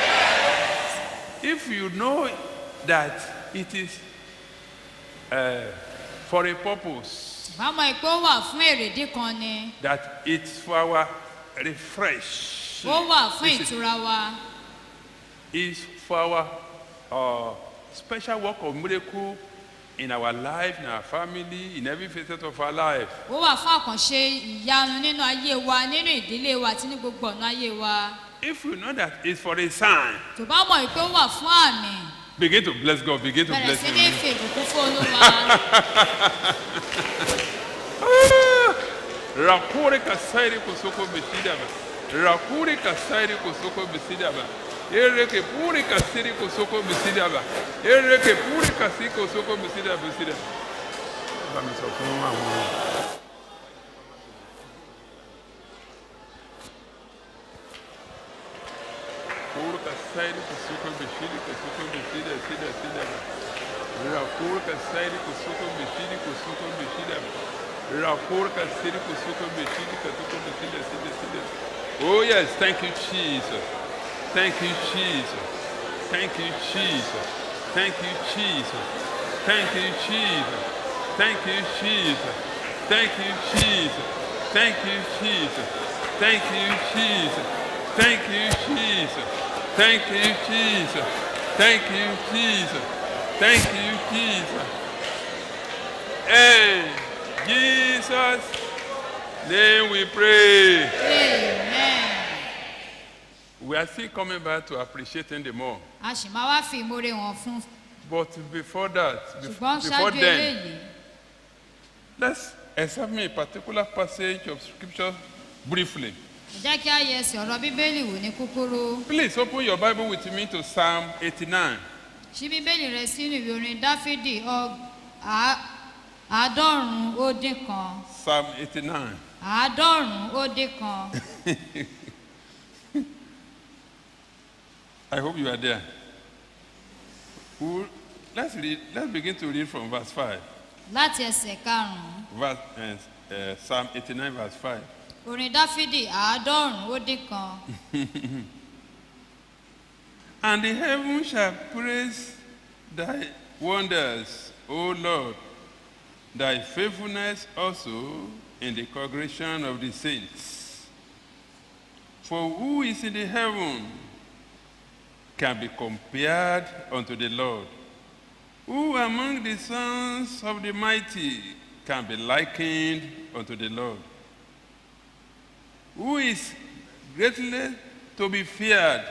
If you know that it is uh, for a purpose, bá mọ ìpé ó wà fún èrèdí kan ni that it's for our refresh. ó wà fún Listen, ìtura wa is for our uh, special work of miracle in our life, in our family, in every facet of our life. ó wà fún àkànṣe ìyanu nínú ayé wa nínú ìdílé wa àti ní gbogbo ọ̀nà ayé wa If you know that it's for a sign, tó bá mọ ìpé ó wà fún àmì begin to bless God, begin to bẹ̀rẹ̀ bless sí ní Him. fi ìbùkún fún olúwa Rakure kasairi kusoko bisidaba. Rakure kasairi kusoko bisidaba. Ereke puri kasiri kusoko bisidaba. Ereke puri kasi kusoko bisidaba bisidaba. Bá mi sọ fún àwọn. Puri kasairi kusoko bisidi kusoko bisida sida sida. Rakure kasairi kusoko bisidi kusoko bisidaba. Rakurka siriko suko beshidi katuko besida sida sida. Oh yes, thank you Jesus. Thank you Jesus. Thank you Jesus. Thank you Jesus. Thank you Jesus. Thank you Jesus. Thank you Jesus. Thank you Jesus. Thank you Jesus. Thank you Jesus. Thank you Jesus. Thank you Jesus. Thank you Jesus. And Jesus' name we pray. amen We are still coming back to appreciate him the more. a sì máa wá fi ìmoore wọn fún But before that, bef- ṣùgbọ́n before ṣáájú then, eléyìí let's examine a particular passage of scripture briefly. ẹ jẹ́ kí a yẹ ẹsẹ̀ ọ̀rọ̀ bíbélì wò ní kúkúrú Please open your Bible with me to Psalm 89. ṣí bíbélì rẹ sínú ìwé orin dáfídì ọg- àá- àádọ́rùn-ún ó dín kan Psalm 89. àádọ́rùn-ún ó dín kan I hope you are there. Who- Let's read. Let's begin to read from verse 5. láti ẹsẹ̀ karùn-ún Verse, uh, uh, Psalm 89, verse 5. orin dáfídì àádọ́rùn-ún ó dín kan And the heaven shall praise thy wonders, O Lord, thy faithfulness also in the congregation of the saints. For who is in the heaven can be compared unto the Lord? Who among the sons of the mighty can be likened unto the Lord? Who is greatly to be feared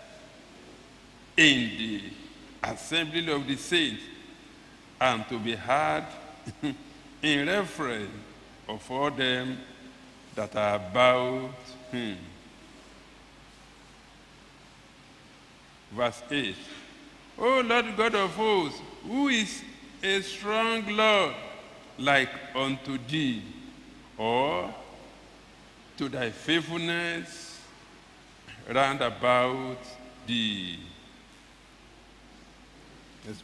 in the assembly of the saints and to be heard in reference of all them that are about him? Verse 8. O Lord God of hosts, who is a strong Lord like unto thee, or to thy faithfulness round about thee? Yes,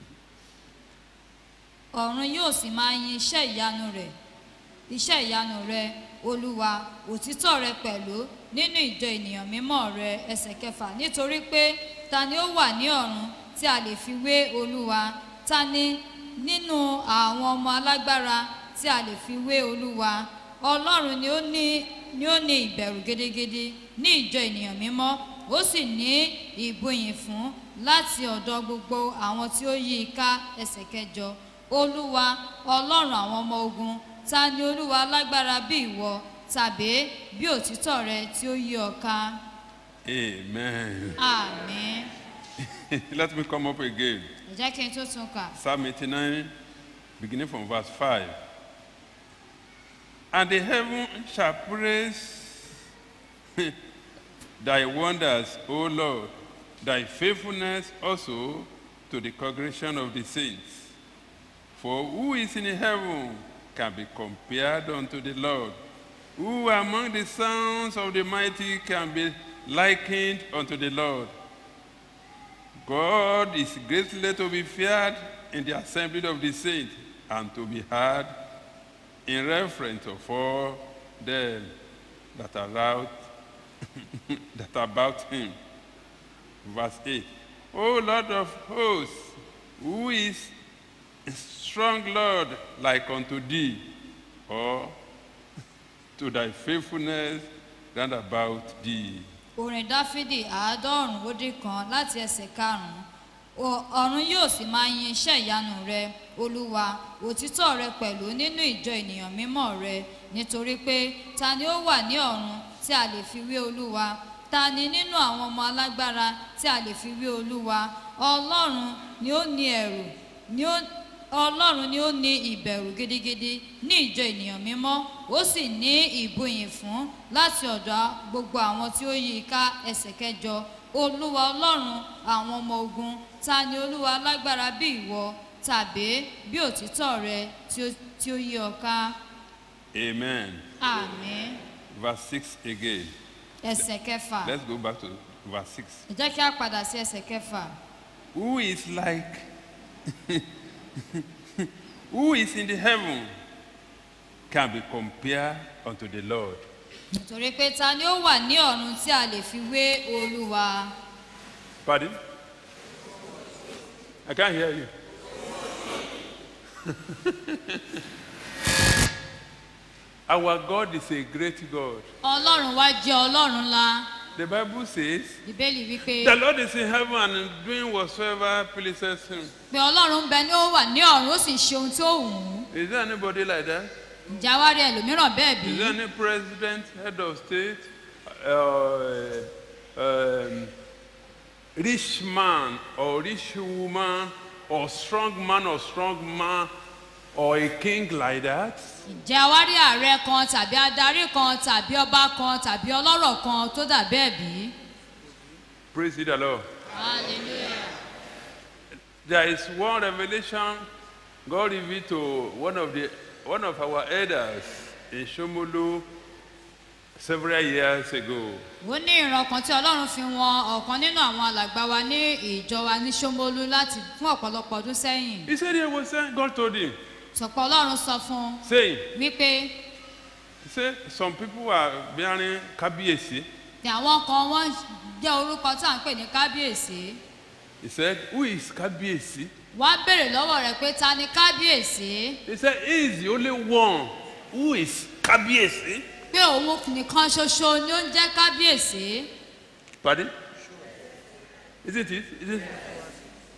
ọ̀run yóò sì máa yin iṣẹ́ ìyanu rẹ̀ iṣẹ́ ìyanu rẹ̀ olúwa òtítọ́ rẹ pẹ̀lú nínú ìjọ ènìyàn mímọ́ rẹ ẹsẹ̀ kẹfà nítorí pé ta ni ó wà ní ọ̀run tí a lè fi wé olúwa ta ni nínú àwọn ọmọ alágbára tí a lè fi wé olúwa ọlọ́run ni ó ní ni ó ní ìbẹ̀rù gidigidi ní ìjọ ènìyàn mímọ́ ó sì ní ìbúyìn fún láti ọ̀dọ̀ gbogbo àwọn tí ó yí i ká ẹsẹ̀ kẹjọ olúwa ọlọ́run àwọn ọmọ ogun ta ni olúwa lágbára bí ìwọ tàbí bí òtítọ́ rẹ tí ó yí ọ ká Amen. àmín Let me come up again. ẹ jẹ́ kí n tó tún kà Psalm 89, beginning from verse 5. And the heaven shall praise thy wonders, O Lord, thy faithfulness also to the congregation of the saints. For who is in heaven can be compared unto the Lord? Who among the sons of the mighty can be likened unto the Lord? God is greatly to be feared in the assembly of the saints and to be heard in reference of all them that are out, that are about him. Verse 8. O Lord of hosts, who is a strong Lord like unto thee, or to thy faithfulness round about thee? orin dáfídì àádọ́rùn-ún ó dín kan láti ẹsẹ̀ karùn-ún O- ọ̀run yóò sì máa yin iṣẹ́ ìyanu rẹ olúwa òtítọ́ rẹ pẹ̀lú nínú ìjọ ènìyàn mímọ́ rẹ nítorí pé ta ni ó wà ní ọ̀run tí a lè fi wé olúwa ta ni nínú àwọn ọmọ alágbára tí a lè fi wé olúwa ọlọ́run ni ó ní ẹ̀rù ni ó ọlọ́run ni ó ní ìbẹ̀rù gidigidi ní ìjọ ènìyàn mímọ́ ó sì ní ìbúyìn fún láti ọ̀dọ̀ gbogbo àwọn tí ó yí i ká ẹsẹ̀ kẹjọ olúwa ọlọ́run àwọn ọmọ ogun ta ni olúwa lágbára bí ìwọ tàbí bí òtítọ́ rẹ tí ó- tí ó yí ọ ká Amen. àmín Verse 6 again. ẹsẹ̀ kẹfà Let's go back to verse 6. ẹ jẹ́ kí a padà sí ẹsẹ̀ kẹfà Who is like, who is in the heaven can be compared unto the Lord? nítorí pé ta ni ó wà ní ọ̀run tí a lè fi wé olúwa Pardon? I can't hear you. Our God is a great God. ọlọ́run wá jẹ́ ọlọ́run ńlá The Bible says, ìbéèlì wípé The Lord is in heaven and doing whatsoever pleases him. pé ọlọ́run ń bẹ ní ó wà ní ọ̀run ó sì ń ṣe ohun tí ó wù ú Is there anybody like that? ǹjẹ́ a wá rí ẹlòmíràn bẹ́ẹ̀ bí Is there any president, head of state, uh, um, rich man or rich woman, or strong man or strong man, or a king like that? ǹjẹ́ a wá rí ààrẹ kan tàbí adarí kan tàbí ọba kan tàbí ọlọ́rọ̀ kan tó dà bẹ́ẹ̀ bí. Praise the Lord. hallelujah. There is one revelation God revealed to one of the one of our elders in Shomolu several years ago. ó ní ìran kan tí ọlọ́run fi wọn ọ̀kan nínú àwọn alàgbà wa ní ìjọ wa ní sómolú láti fún ọ̀pọ̀lọpọ̀ ọdún sẹ́yìn. He said he was saying, God told him, sọ̀pọ̀ ọlọ́run sọ fún un saying, wípé he said, some people are bearing kabiesi. tí àwọn kan wọ́n jẹ́ orúkọ tí à ń pè ní kábíyèsí. He said, who is kabiesi? wọ́n á béèrè lọ́wọ́ rẹ̀ pé ta ni kábíyèsí. He said, he is the only one who is kabiesi. pé òun nìkan ṣoṣo ni ó ń jẹ́ kábíyèsí. Pardon? Isn't it? Is it?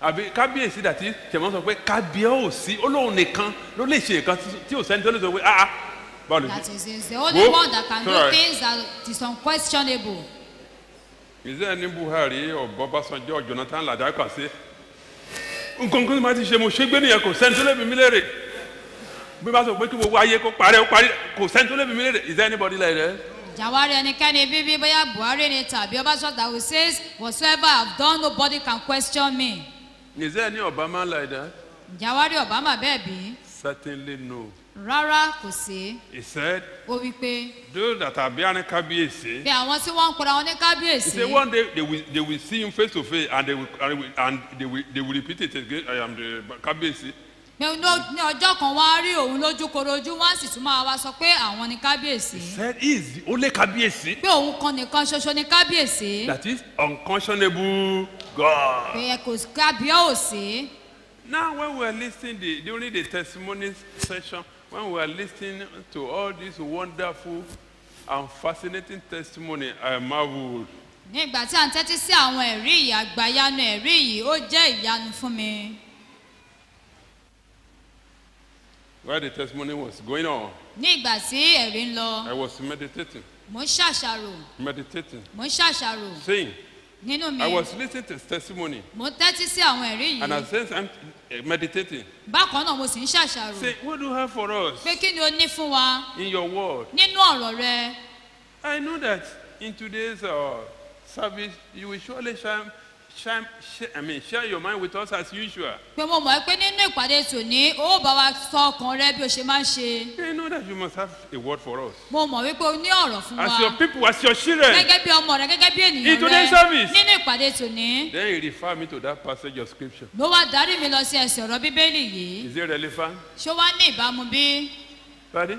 àbí kábíyèsí dàtí tẹ̀mọ́ sọ pé kábíyèsí olóhùn nìkan ló lè ṣe nǹkan tí ò sẹ́ni tó lè sọ pé ah ah báwo lè That ṣe. is, is the only Wo, one that can do sorry. things that is unquestionable. ìṣe ní buhari ọ̀bọ̀básanjọ́ jonathan ladà kà sí nǹkan kan tí màá ti ṣe mo ṣe gbé nìyẹn kò sẹ́ni tó lè bí mi léèrè bí wọ́n bá sọ pé kí gbogbo ayé kó parẹ́ ó parí kò sẹ́ni tó lè bí mi léèrè is there anybody like that. Jawari ẹnikẹ́ni bíbí bóyá Buhari ni tàbí Ọbásanjọ́ who says whatsoever I have done nobody can question me. is there any obama like that. Jawari Obama bẹ́ẹ̀ bí. certainly no. Rárá kò sí. he said Ó wí pé those that are behind kábíyèsí. bí àwọn tí wọ́n ń pera wọn ní he kábíyèsí. said one day they will they will see him face to face and they will and they will, and they will, they will repeat it again i am the kábíyèsí. pé ní- ní ọjọ́ kan wá rí òun lójú korojú wọ́n á sì tún máa wá sọ pé àwọn ni kábíyèsí. said he is the only kábíyèsí. pé òun kan nìkan ṣoṣo ni kábíyèsí. that is unconscionable God. pé kò sí kábíyèsí. Now, when we are listening the, during the testimony session, when we are listening to all this wonderful and fascinating testimony, I marveled. ní ìgbà tí à ń tẹ́tí sí àwọn ẹ̀rí yìí àgbàyanu ẹ̀rí yìí ó jẹ́ ìyanu fún mi. While the testimony was going on, ní ìgbà tí ẹ̀rí ń lọ I was meditating, mò ń ṣàṣàrò meditating, mò ń ṣàṣàrò saying, nínú mi I was listening to his testimony, mò ń tẹ́tí sí àwọn ẹ̀rí and yìí at the same time eh, meditating. bákan náà mo sì ń ṣàṣàrò Say, what do you have for us pé kí ni o ní fún wa in your word? nínú ọ̀rọ̀ rẹ I know that in today's uh, service, you will surely shine, shine, share, I mean, share your mind with us as usual. pé mo mọ̀ pé nínú ìpàdé tòní ó bá wa sọ ọkàn rẹ bí o ṣe máa ń ṣe I know that you must have a word for us. mo mọ̀ wípé o ní ọ̀rọ̀ fún wa As your people, as your children. gẹ́gẹ́ bí ọmọ rẹ gẹ́gẹ́ bí In ènìyàn today's rẹ service. nínú ìpàdé tòní Then he refer me to that passage of scripture. ló wá darí mi lọ sí ẹsẹ̀ ọ̀rọ̀ bíbélì yìí Is it relevant? ṣó wá ní ìbámu bí Pardon?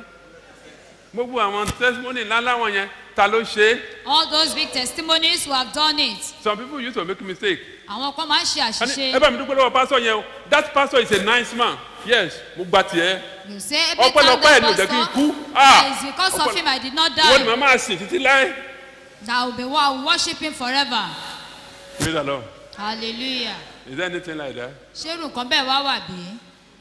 Gbogbo àwọn testimony ńlá láwọn yẹn, ta ló ṣe é? all those big testimonies who have done it Some people used to make mistake. àwọn kan máa ń ṣe Ani, àṣìṣe Ẹ bá mi dúpẹ́ lọ́wọ́ pastor yẹn o. That pastor is a nice man. Yes, mo gba tiẹ̀. you say every time Ọpẹ́lọpẹ́ ẹ̀ the ni ò jẹ́ kí n pastor kú. that is because of him I did not Wọ́n ni die màá máa sìn títí láé. that I will be wa- worship him forever Praise the Lord. hallelujah Is there anything like that? ṣé irú nǹkan bẹ́ẹ̀ wá wà bí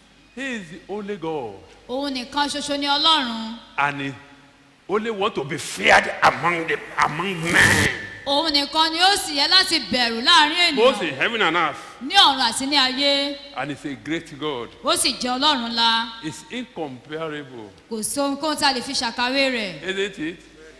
He is the only God. òun nìkan ṣoṣo ni ọlọ́run And he only want to be feared among the among men. òun nìkan ni ó sì yẹ láti bẹ̀rù láàrin Both ènìyàn in heaven and earth. ní ọ̀run àti ní ayé And he's a great God. ó sì jẹ́ ọlọ́run ńlá It's incomparable. kò sí ohunkóhun tá a lè fi ṣàkàwé rẹ̀ Isn't it?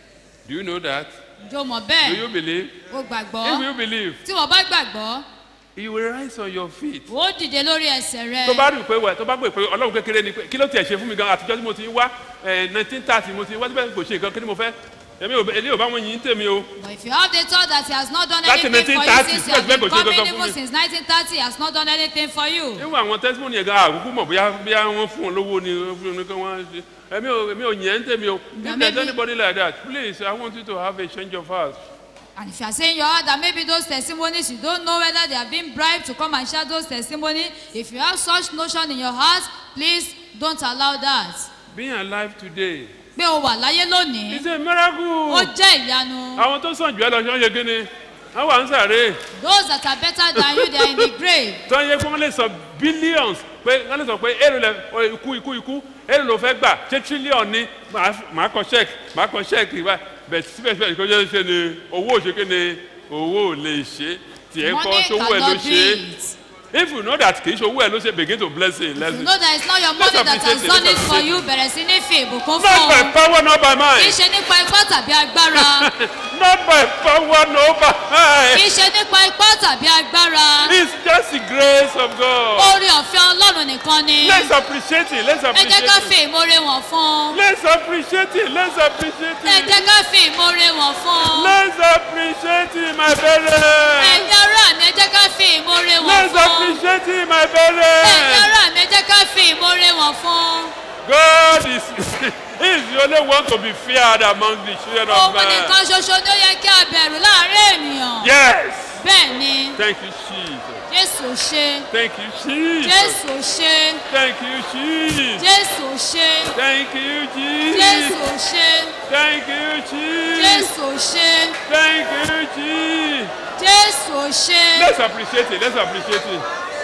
Do you know that? jó mọ̀ Do bẹ́ẹ̀ you believe? ó gbàgbọ́ If you believe, tí wọ́n bá gbàgbọ́ you will rise on your feet. ó dìde lórí ẹsẹ̀ rẹ̀ tó bá rí i pé wẹ̀ tó bá gbé pé ọlọ́run kékeré ni pé kí ló tiẹ̀ ṣe fún mi gan àtijọ́ tí mo ti ń wá nineteen thirty mo ti ń wá síbẹ̀ kò ṣe nǹkan kí ni mo fẹ́ èmi ò èmi ò bá wọn yìn tèmi o. But if you have the thought that he has not done Láti anything for you 1930 since you have síbẹ̀síbẹ̀ been kò ṣe coming kankan fún even mi. since 1930 he has not done anything for you. níwọ̀n àwọn testimony yẹn gan àkókò mọ̀ bóyá bóyá wọ́n fún wọn lówó ni wọ́n fún wọn kí wọ́n ṣe èmi ò èmi ò yìn ẹ́ tèmi o if there is maybe- anybody like that please I want you to have a change of heart. And if you are saying in your heart that maybe those testimonies you don't know whether they have been bribed to come and share those testimonies if you have such notion in your heart please don't allow that. being alive today pé o wà láyé lónìí is a miracle. ó jẹ́ ìyanu. àwọn tó sàn jù ẹ lọ ṣe ń ṣe kí ni wọ́n wà ń sàré. those that are better than you they are in the grave. tó ń yẹ pé wọ́n lè sọ billions pé wọ́n lè sọ pé èrò lẹ ọ, ikú ikú ikú èrò ló fẹ́ gbà ṣé trillion ni màá f- màá kọ check màá kọ check ìwà bẹ̀ síbẹ̀síbẹ̀ kó jẹ́ ṣe ni owó ò ṣe kí ni owó ò lè ṣe tiẹ̀ kọ́ Money ṣowó ẹ̀ ló cannot ṣe do it. if you know that kì í ṣowó ẹ̀ ló ṣe begin to bless him you lesson. know that it's not your money that has done it for you bẹ̀rẹ̀ sí ní fi ìbùkún fún not by ọ. power not by kì í mind ṣe nípa ipá tàbí agbára. not by power not by kì í mind ṣe nípa ipá tàbí agbára. it's just the grace of God. orí ọ̀fẹ́ ọlọ́run nìkan ni. let's appreciate it let's ẹ jẹ́ appreciate ká it. fi ìmoore wọ̀n fún un. let's appreciate it let's appreciate ẹ it. jẹ́ ká fi ìmoore wọ̀n fún un. Let's appreciate him, my brother. ẹ̀yin ará mi ẹ jẹ́ ká fi ìmoore wọ̀n Let's fún un. appreciate him, my ẹ̀yin brother. ará mi ẹ jẹ́ ká fi ìmoore wọ̀n fún un. God is he is the only one to be feared among the children of òun man. nìkan ṣoṣo ni ó yẹ kí a bẹ̀rù láàrin ènìyàn. Yes. bẹ́ẹ̀ ni Thank you, Jesus. jésù ṣe. Thank you, Jesus. jésù ṣe. Thank you, Jesus. jésù ṣe. Thank you, Jesus. jésù ṣe. Thank you, Jesus. jésù ṣe. Thank you, Jesus. jésù ṣe. Let's appreciate it. Let's appreciate it.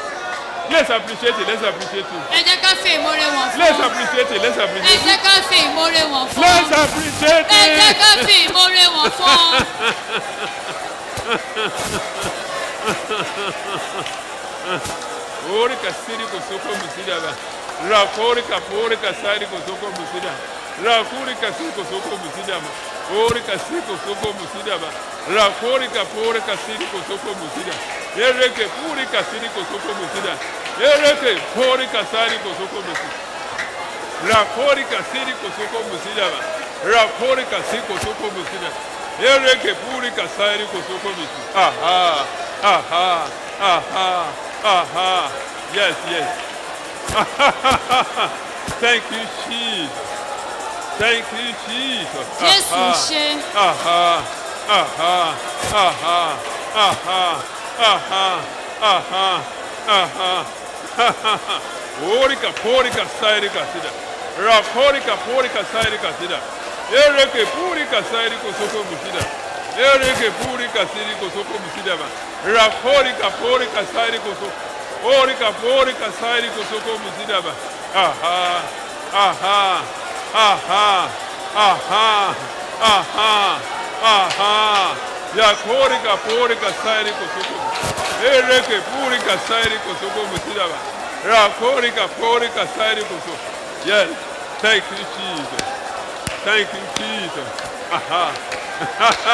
Let's appreciate it. Let's appreciate it. ẹ jẹ́ ká fi ìmoore wọn fún Let's un. appreciate it. Let's ẹ appreciate jẹ́ it. ká fi ìmoore wọn fún Let's un. appreciate ẹ jẹ́ ká it. fi ìmoore wọn fún un. Ori kasiri kosoko musida ba. Rakori kapori kasari kosoko musida. Rakuri kasiri kosoko musida ba. Ori kasiri kosoko musida ba. Rakori kapori kasiri kosoko musida. Ereke puri kasiri kosoko musida. Ereke pori kasari kosoko musida. Rakori kasiri kosoko musida ba. Rakori kasiri kosoko musida. Ereke puri kasari kosoko musida. Aha. Aha. Aha. Aha. Yes, yes. Thank you, Jesus. Thank you, Jesus. Jésù Aha. ṣe. Aha. Aha. Aha. Aha. Aha. Aha. Aha. Orika, porika, sairika, sida. Raporika, porika, sairika, sida. Ereke, purika, sairiko, soko, musida. Ereke, purika, siriko, soko, musida, ba. Raporika, porika, sairiko, soko. Orika, porika, sairiko, soko, musida, ba. Aha. Aha. Aha. Aha. Aha. Aha. Yakorika, porika, sairiko, soko. Ereke, purika, sairiko, soko, musida, ba. Rakorika, porika, sairiko, soko. Yes. Thank you, Jesus. Thank you, Jesus. Aha.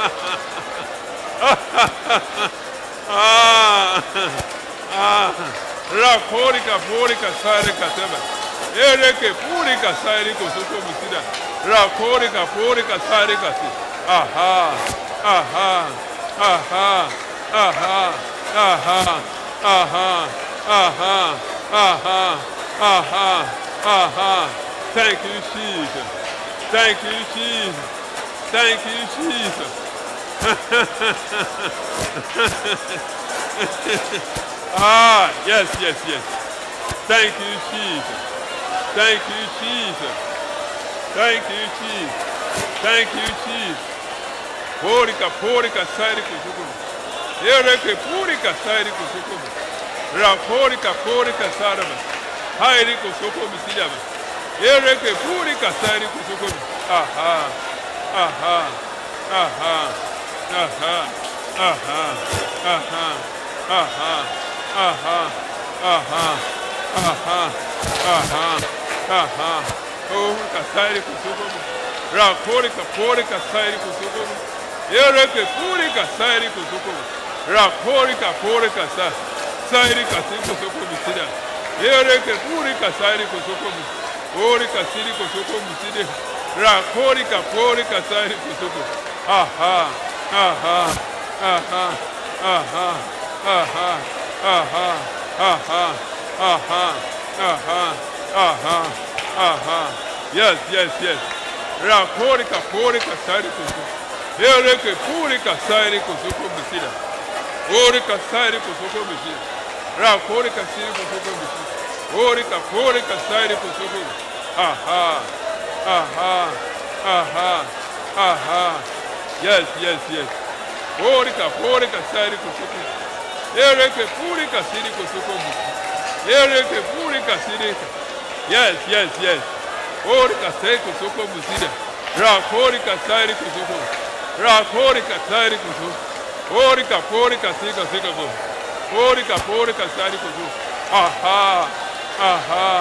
ah. Ah. Rakorika, porika, sairika, teba. Ereke, purika, sairiko, soko, musida. Rakorika, porika, sairika, si. Aha. Aha. Aha. Aha. Aha. Aha. Aha. Aha. Aha. Aha. Thank you, Jesus. Thank you, Jesus. Thank you, Jesus. ah, yes, yes, yes. Thank you, Jesus. Thank you, Jesus. Thank you, Jesus. Thank you, Jesus. Porika, porika, sairi kusukumu. Ereke, purika, sairi kusukumu. Raporika, porika, saraba. Hairi kusukumu sidaba. Ereke, purika, sairi kusukumu. Aha. Aha. Aha. Aha. Aha. Aha. Aha. Aha. Aha. Aha. Aha. Aha. Porika, sairi kusukumu. Raporika, porika, sairi kusukumu. Ereke, purika, sairi kusukumu. Raporika, porika, sa. Sairi kasi kusukumu sida. Ereke, purika, sairi kusukumu. Porika, siri kusukumu sida. Raporika, porika, sairi kusukumu. Aha. Aha. Aha. Aha. Aha. Aha. Aha. Aha. Aha. Aha. Aha. Yes, yes, yes. Raporika, porika, sairi kusukumu. Ereke, purika, sairi kusukumu sida. Orika, sairi kusukumu sida. Raporika, siri kusukumu sida. Orika, porika, sairi kusukumu. Aha. Aha. Aha. Aha. Yes, yes, yes. Porika, porika, sairi kusukumu. Ereke, purika, siri kusukumu. Ereke, purika, siri. Yes, yes, yes. Orika, sairi kusukumu sida. Raporika, sairi kusukumu. Raporika, sairi kusukumu. Porika, porika, sika, sika, go. Porika, porika, sairi kusukumu. Aha. Aha.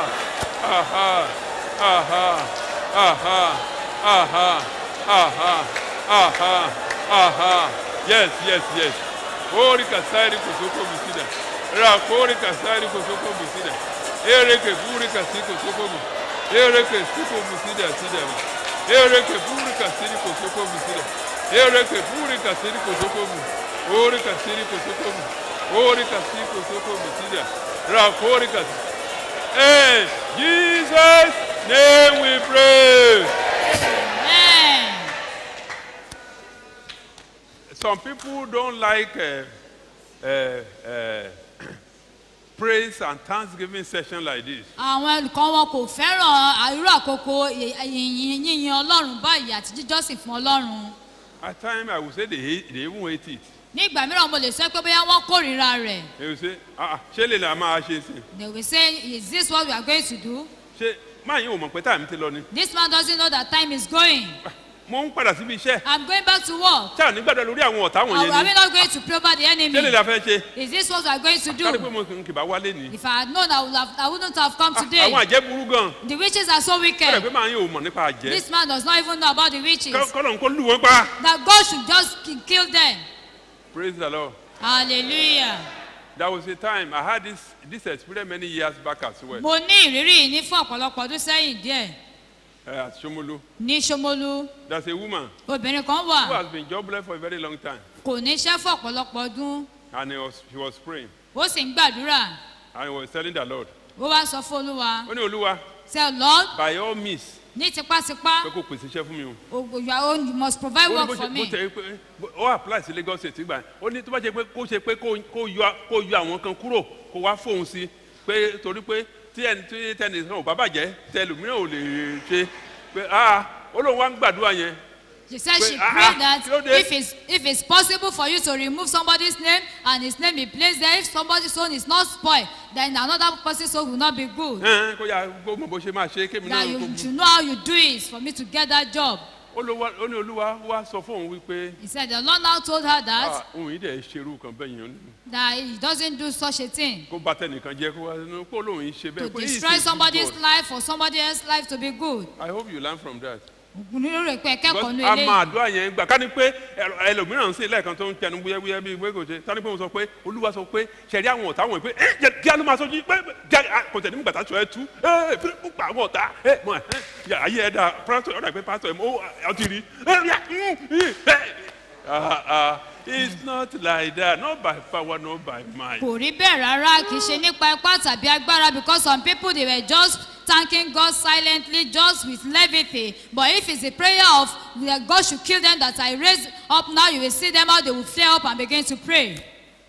Aha. Aha. Aha. Aha. Aha. Aha. Aha. Yes, yes, yes. Porika, sairi kusukumu sida. Raporika, sairi kusukumu sida. Ereke, purika, sika, kusukumu. Ereke, sukumu sida, sida. Ereke, purika, siri kusukumu sida. Ereke, purika, siri kusukumu. Orika, siri kusukumu. Orika, siri kusukumu sida. Raporika. Hey, Jesus' name we pray. Amen. Some people don't like uh, uh, uh, praise and thanksgiving session like this. àwọn ẹnìkan wọn kò fẹ́ràn irú àkókò yìnyín yíyin ọlọ́run báyìí àti jíjọ́sìn fún ọlọ́run At times, I would say they, hate, they even hate it. ní ìgbà mìíràn mo lè sọ pé bóyá wọ́n kórìíra rẹ̀ èyí ṣe ah, ah, ṣé lè la máa ṣe sí they will say is this what we are going to do ṣé máa yín ò mọ̀ pé táìmù ti lọ ni this man doesn't know that time is going mo ń padà síbi iṣẹ́ i'm going back to work ṣáà nígbàdàn lórí àwọn ọ̀tá are we wọ̀nyẹn ni not going to pray over the enemy ṣé lè la fẹ́ ṣe is this what we are going to kárí pé do mo kì í bá wálé ni if i had known i would have i wouldn't have come today àwọn àjẹ́ burú gan the witches are so kọ́lẹ̀ wicked pé máa yín ò mọ̀ nípa àjẹ́ this man does not even know about the witches kọ́lọ̀ ń kó lù wọ́n pa that god should just ki- kill them praise the lord hallelujah there was a time i had this this experience many years back as well mo ní ìrírí yìí ní fún ọ̀pọ̀lọpọ̀ ọdún sẹ́yìn díẹ̀ uh, at Shomolu ní Ṣómólú there's a woman obìnrin kan who wà has been jobless for a very long time kò ní iṣẹ́ fún ọ̀pọ̀lọpọ̀ ọdún and he was he was praying ó sì ń gbàdúrà and he was telling the lord ó wá sọ fún olúwa ó ní olúwa say lord by all means ní tipátipá pé kò pèsè iṣẹ́ fún mi o. o- you are own you must provide ó ní work bó for ṣe bó me ṣe pé ó apply sí lagos state gbà yẹn. ó ní tó bá ṣe pé kó ṣe pé kó kó yọ kó yọ àwọn kan kúrò kó wá fóun sí pé torí pé tí ẹni tí tẹni kan ò bá bàjẹ́ tẹlòmíràn ò lè ṣe pé ah ó lóun wá ń gbàdúrà yẹn she said Pé, she "Ah, pray ah, that kí ló dé?" if it's if it's possible for you to remove somebody's name and his name be placed there if somebody's own is not spoil then another person's own will not be good Ẹn, kó yà kó mọ bó ṣe máa ṣe kémi náà that you kó should know how you do it for me to get that job ó ló wá ó ní olúwa wá sọ fóun wípé he said the lord now told her that ah òun yìí dẹ̀ ṣerú kan bẹ́ẹ̀ yẹn that he doesn't do such a thing kó bá tẹnìkan jẹ́ kó wá nínú kó lóun yìí ṣe to bẹ́ẹ̀ pé he is a destroy good somebody's God. life for somebody else's life to be good I hope you learn from that. nínú rẹ̀ pé ẹ̀kẹ́kọ̀ọ́ Because ní a ilé máa àdúrà yẹn gbà ká ní pé ẹlò- ẹlòmíràn ń sè lẹ́ẹ̀kan tó ń tẹnu wúyẹ́wúyẹ́ bíi pé kò ṣe tani pé mo sọ pé olúwa sọ pé ṣẹ̀rí àwọn ọ̀tá wọ̀nyí pé ẹ jẹ kí a ló máa sọjú pé jẹ kò tẹ̀ ní gbàtà sọ ẹ tú ẹ pé ó pa àwọn ọ̀tá ẹ mọ ẹ yà ayé ẹ dá pásítọ̀ ọ̀dà pé pásítọ̀ ẹ mọ ó ọ ti rí ẹ yà ẹ ah ah it's not like that not by power not by might. kò rí bẹ́ẹ̀ rárá kì í ṣe nípa ipá tàbí agbára because some people they were just thanking God silently just with levity but if it's a prayer of that God should kill them that I raise up now you will see them how they will flare up and begin to pray.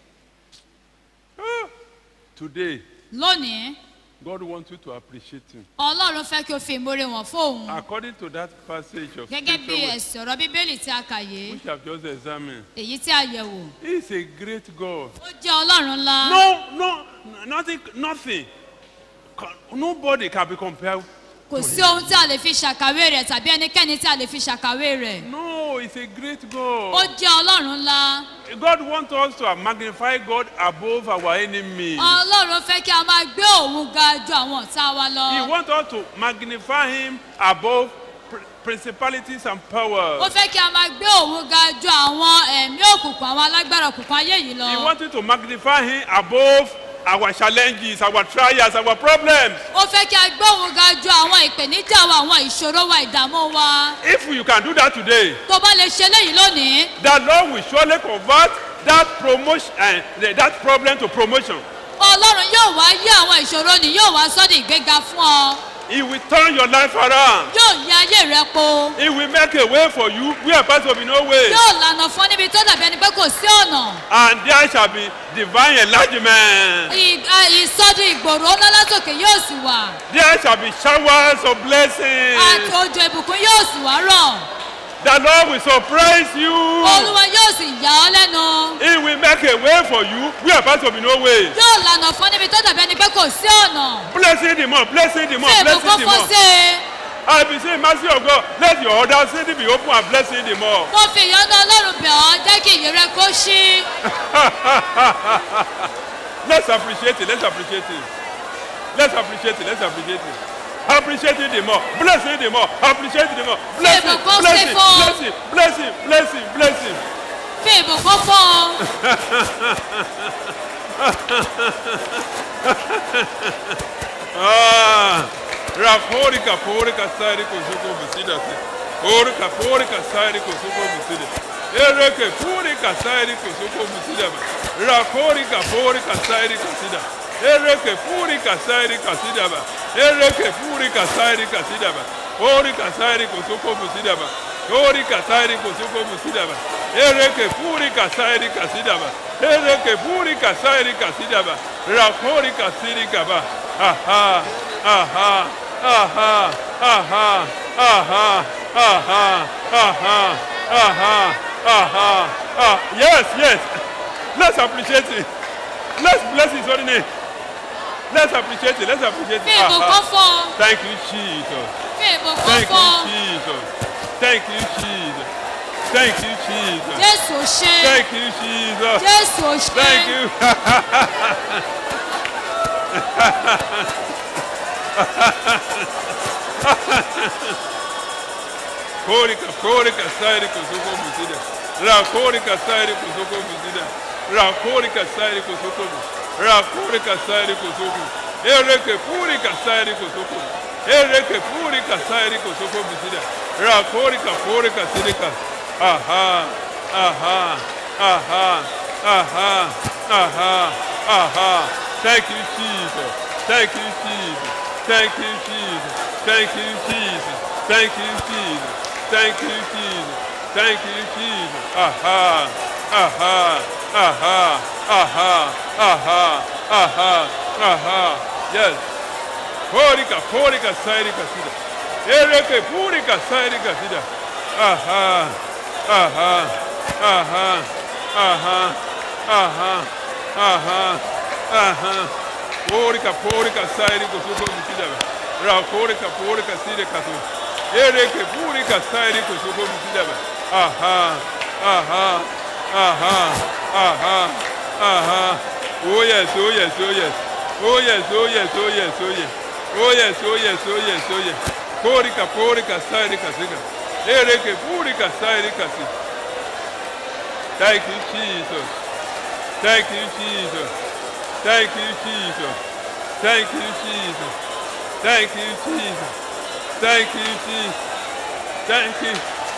today lónìí God wants you to appreciate him. ọlọ́run fẹ́ kí o fi ìmoore wọn fóun according to that passage of gẹ́gẹ́ bí scripture ẹ̀sìn ọ̀rọ̀ bíbélì tí a kà yé which I have just examined. èyí tí a yẹ̀ wò He is a great God. ó jẹ́ ọlọ́run ńlá. No, no, nothing, nothing. Ca- Nobody can be compared. kò sí ohun tí a lè fi ṣàkàwé rẹ̀ tàbí ẹnikẹ́ni tí a lè fi ṣàkàwé rẹ̀. No, it's a great ó God. jẹ́ ọlọ́run ńlá. God wants us to magnify God above our enemies. ọlọ́run fẹ́ kí a máa gbé òun ga ju àwọn ọ̀tá wa He lọ. wants us to magnify Him above pr- principalities and ó powers. fẹ́ kí a máa gbé òun ga ju àwọn ẹ̀mí òkùnkùn àwọn alágbára òkùnkùn ayé yìí He lọ. wants you to magnify Him above our challenges, our trials, our problems. ó fẹ́ kí a gbé òun ga ju àwọn ìpèníjà wa àwọn ìṣòro wa ìdààmú wa. If you can do that today, tó bá lè ṣe léyìí lónìí the Lord will surely convert that promotion, uh, that problem to promotion. ọlọ́run yóò wá yí àwọn ìṣòro ni yóò wá sọ́dọ̀ ìgbéga fún ọ. He will turn your life around. yóò yí ayé rẹ po. He will make a way for you where part of no way. yóò lànà fún ọ níbi tó dàbí ẹni pé kò sí ọ̀nà. And there shall be divine enlargement. Ì- à, ìsọdún ìgbòrò ńlá látòkè yóò sì wà. There shall be showers of blessings. àti òjò ìbùkún yóò sì wá rọ̀. The Lord will surprise you. olúwa yóò sì yà ọ́ lẹ́nu. He will make a way for you where part of no way. yóò lànà fún ọ níbi tó dàbí ẹni pé kò sí ọ̀nà. Blessing the more, blessing the more, ṣé blessing ìbùkún the fún more. sí i. I be saying, mercy of God, let your other city be open and blessing the more. mo fi ìyọ́nú ọlọ́run bẹ̀ ọ́ jẹ́ kí ìyè rẹ kó ṣí. let's appreciate it. Let's appreciate it. Let's appreciate it. Let's appreciate it. Appreciate it the more. Blessing the more. Appreciate it the more. Blessing, ìbùkún blessing, sí fún. blessing, blessing, blessing, blessing. fi ìbùkún fún ọ. ah, raporika, porika, sari, kuzuko, bisida. Porika, porika, sari, kuzuko, bisida. Ereke, porika, sari, kuzuko, bisida. Raporika, porika, sari, kusida. Ereke, porika, sari, kasida. Ereke, porika, sari, kasida. Porika, sari, kuzuko, bisida. Porika, sari, kuzuko, bisida. Ereke, porika, sari, kasida. Ereke, porika, sari, kasida. Raporika, siri, kaba. Aha, aha, aha, aha, aha, aha, aha, aha, Aha. Ah, yes, yes. Let's appreciate it. Let's bless his holy name. Let's appreciate it. Let's appreciate Fi it. ìbùkún fún ọ. Thank you, Jesus. Fi ìbùkún Thank fún ọ. you, Jesus. Thank you, Jesus. Thank you, Jesus. Jésù ò ṣe. Thank you, Jesus. Jésù ò ṣe. Thank you. Korika, korika, sairi kusuko musida. Ra korika, sairi kusuko musida. Ra korika, sairi kusuko mu. Ra korika, sairi kusuko. Ereke purika, sairi kusuko. Ereke purika, sairi kusuko musida. Ra korika, korika, sirika. Aha, aha, aha, aha, aha, aha. Thank you, Jesus. Thank you, Jesus. Thank you, Jesus. Thank you, Jesus. Thank you, Jesus. Thank you, Jesus. Thank you, Jesus. Aha, aha, aha, aha, aha, aha, aha. Yes. Purika, purika, sairika, sida. Ereke, purika, sairika, sida. Aha, aha, aha, aha, aha, aha, aha. Purika, purika, sairika, suko, sida. Ra, purika, purika, sida, kasu. Ereke, purika, sairika, suko, sida. Aha, aha, aha, aha, aha. Oh yes, oh yes, oh yes. Oh yes, oh yes, oh yes, oh yes. Oh yes, oh yes, oh yes, oh yes. Purika, purika, sairika, sida. Ereke, purika, sairika, sida. Thank you, Jesus. Thank you, Jesus. Thank you, Jesus. Thank you, Jesus. Thank you, Jesus. Thank you, Jesus. Thank you.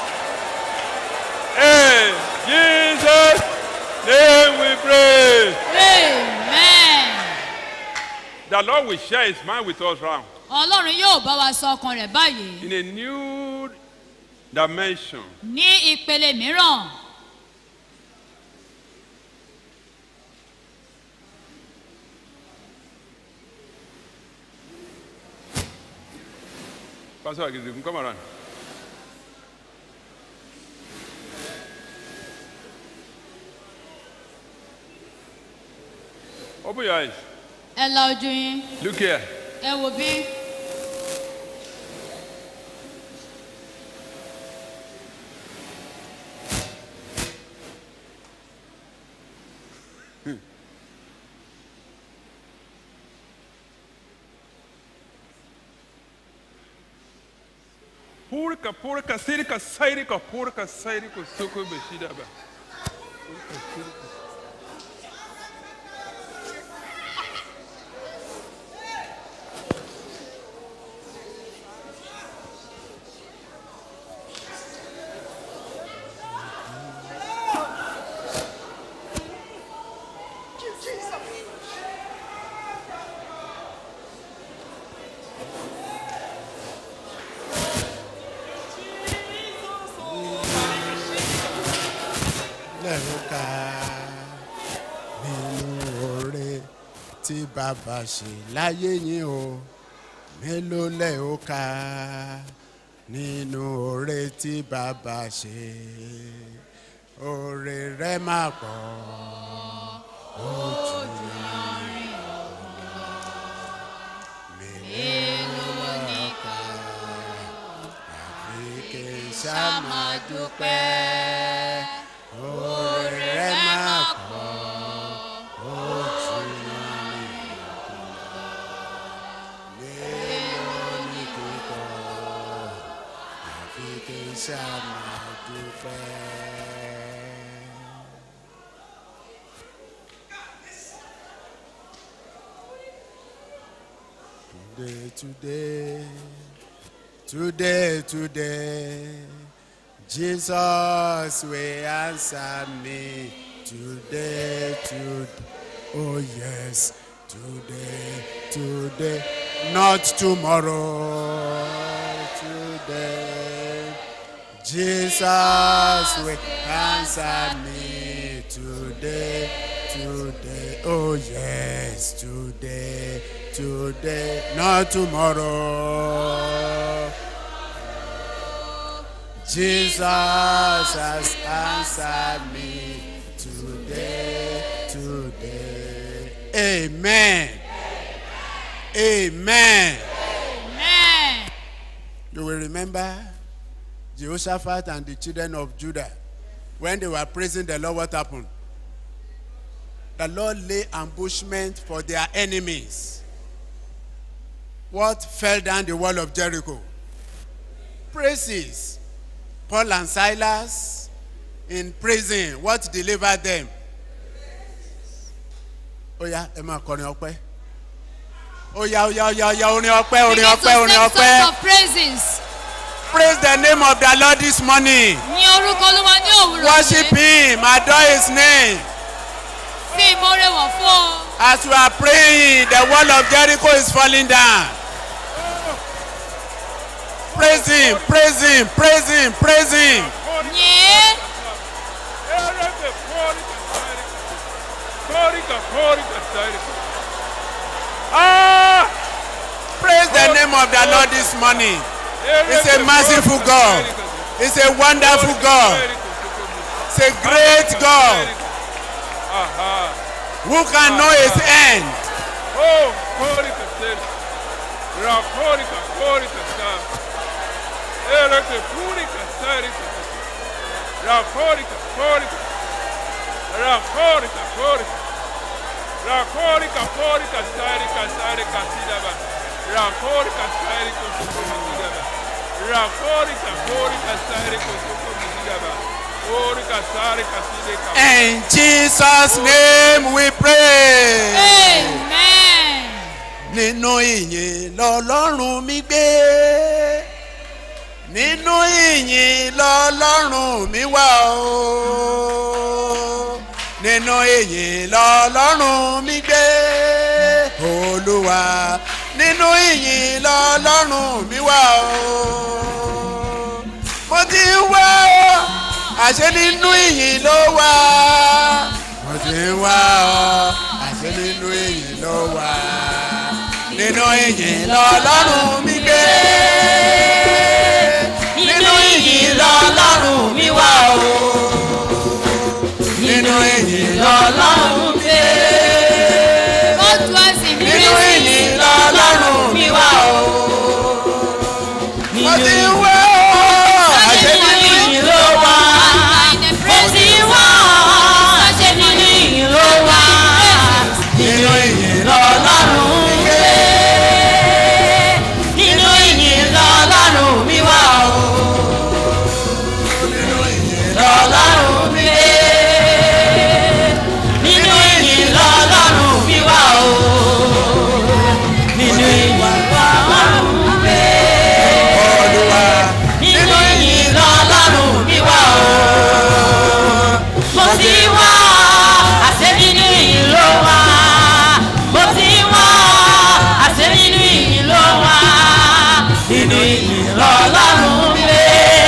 Hey, Jesus, name we pray. Amen. The Lord will share his mind with us round Ọlọ́run yóò bá wa sọ ọkàn rẹ̀ báyìí in a new dimension. ní ìpele mìíràn. Pastor Agizigun, come around. Open your eyes. Ẹ la ojú yín. Look here. Ẹ wò bí. Purika, purika, sirika, sairika, purika, sairika, suku, beshidaba. lẹ́rùká nínú oore tí bàbá ṣe láyé yín o mélòó lẹ́rùká nínú oore tí bàbá ṣe oore rẹ má pọ̀ ojú mélòó lẹ́rùká àfi kí n ṣá máa dúpẹ́ oore rẹ má pọ̀ ojú mélòó ní kíkọ́ àfi kí n ṣá máa dúpẹ́. Today, today, today, today, Jesus will answer me. Today, today, oh yes, today, today, not tomorrow, today. Jesus will answer me today, today, oh yes, today, today, not tomorrow. Jesus has answered me today, today. Amen. Amen. Amen. You will remember Jehoshaphat and the children of Judah when they were praising the Lord, what happened? The Lord lay ambushment for their enemies. What fell down the wall of Jericho? Praises. Paul and Silas in prison. What delivered them? Ó yá, ẹ máa kọrin ọpẹ́. Ó yá, ó yá, ó yá, ó yá, orin ọpẹ́, orin Begin to ọpẹ́, orin sing ọpẹ́. songs of praises. Praise the name of the Lord this morning. Ní orúkọ olúwa ní òwúrọ̀ Worship him, adore his name. Fi ìmoore wọ̀ fún ọ. As we are praying, the wall of Jericho is falling down. Praise him, praise him, praise him, praise him. Yìn. Ah! Praise the name of the Lord this morning. He's a merciful God. He's a wonderful God. He's a great God. Who can know his end? Oh, korika seri. Ra korika korika sa. Ere ke purika seri. Ra korika korika. Ra korika korika. Ra korika korika seri ka seri ka sida ba. Ra korika seri ko suko sida ba. Ra korika korika seri ko suko sida ba. Korika seri ka sida ka. In Jesus' name we pray. Amen. Nínú ìyìn lọ́lọ́run mi gbé. Nínú ìyìn lọ́lọ́run mi wà o. Nínú ìyìn lọ́lọ́run mi gbé. Olúwa nínú ìyìn lọ́lọ́run mi wà o. Mo ti ń wá o, àṣẹ nínú ìyìn ló wà. Mo ti ń wá o, àṣẹ nínú ìyìn ló wà. Nínú ìyìn lọ́lọ́run mi gbé. Nínú ìyìn lọ́lọ́run mi wà o. Nínú ìyìn lọ́lọ́run mi gbé. God bless him. Nínú ìyìn lọ́lọ́run mi wà o. Mo ti ń wá o, àṣẹ nínú ìyìn ló wà. Mo ti ń wá o, àṣẹ nínú ìyìn ló wà. Nínú ìyìn lọ́lọ́run mi gbé. Nínú ìyìn lọ́lọ́run mi wà o. Nínú ìyìn lọ́lọ́run mi gbé. Nínú ìyìn lọ́lọ́run mi wà o. Nínú ìyìn lọ́lọ́run mi gbé. Olúwa. Nínú ìyìn lọ́lọ́run mi wà o. Mo ti wá àṣẹ nínú ìyìn ló wà. Mo ti wá àṣẹ nínú ìyìn ló wà. Nínú ìyìn lọ́lọ́run mi gbé.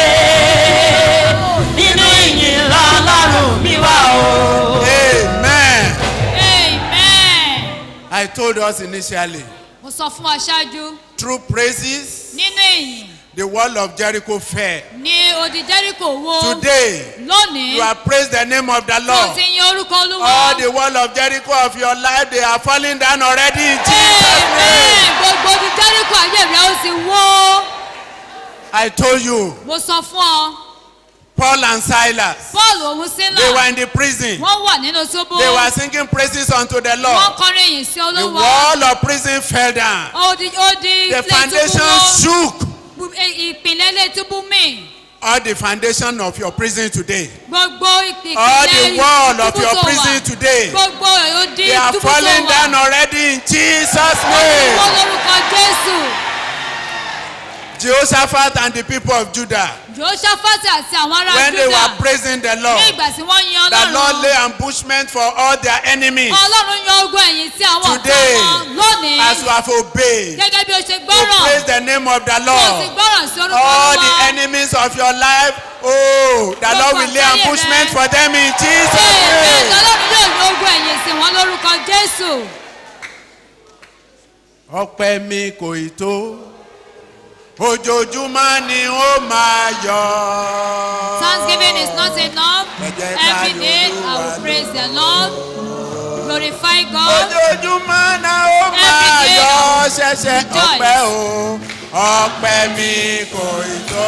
Nínú ìyìn lọ́lọ́run mi wà o. Amen. Amen. I told us initially, Mo sọ fún wa ṣáájú through praises, nínú ìyìn the wall of Jericho fell. ní odi Jẹ́ríkò wo. Today, Lónìí. you have praised the name of the Mo Lord. ti yin orúkọ Olúwa. All the wall of Jericho of your life, they are falling down already in Jesus' name. Gbogbo odi Jẹ́ríkò ayé rẹ̀ ó ti wó. I told you, Mo sọ fún ọ. Paul and Silas, Paul òun sílà. they were in the prison. Wọ́n wà nínú túbú. They were singing praises unto the Wọ́n Lord. kọrin ìyìn sí The Olúwa. wall of prison fell down. Odi odi The ilé túbú foundation wó. shook. Bu- e- Ìpìlẹ̀ ilé túbú mì. All the foundation of your prison today. Gbogbo ìpìlẹ̀ All the wall of túbú your tó wà. prison today. Gbogbo odi They are túbú tó falling wà. down already in Jesus' Wọ́n name. lórúkọ Jésù. Jehoshaphat and the people of Judah, Jòṣáfàtì àti àwọn ará when they Júdà. were praising the Ní Lord, ìgbà tí wọ́n yin the Lord Ọlọ́run. lay ambushment for all their enemies. Ọlọ́run yan ogun ẹ̀yìn sí àwọn ọ̀tá Today, wọn lónìí. As you have obeyed, Gẹ́gẹ́ bí o ṣe to gbọ́ràn. praise the name of the Kò sì Lord. gbọ́ràn sí orúkọ All Olúwa. the enemies of your life, oh, the Lord will lay ambushment for them in Jesus' Bẹ́ẹ̀ name. Ọlọ́run yóò yan ogun ẹ̀yìn sí wọn lórúkọ Jésù. ọpẹ́ mi kò ì tó ojoojúmọ́ ni ó máa yọ. Thanksgiving is not enough. Ẹ jẹ́ ká Every day I Olúwa will praise the Lord, glorify God. ojoojúmọ́ náà ó máa day yọ I will ṣẹ̀ṣẹ̀ rejoice. ọpẹ́ o ọpẹ́ mi kò ì tó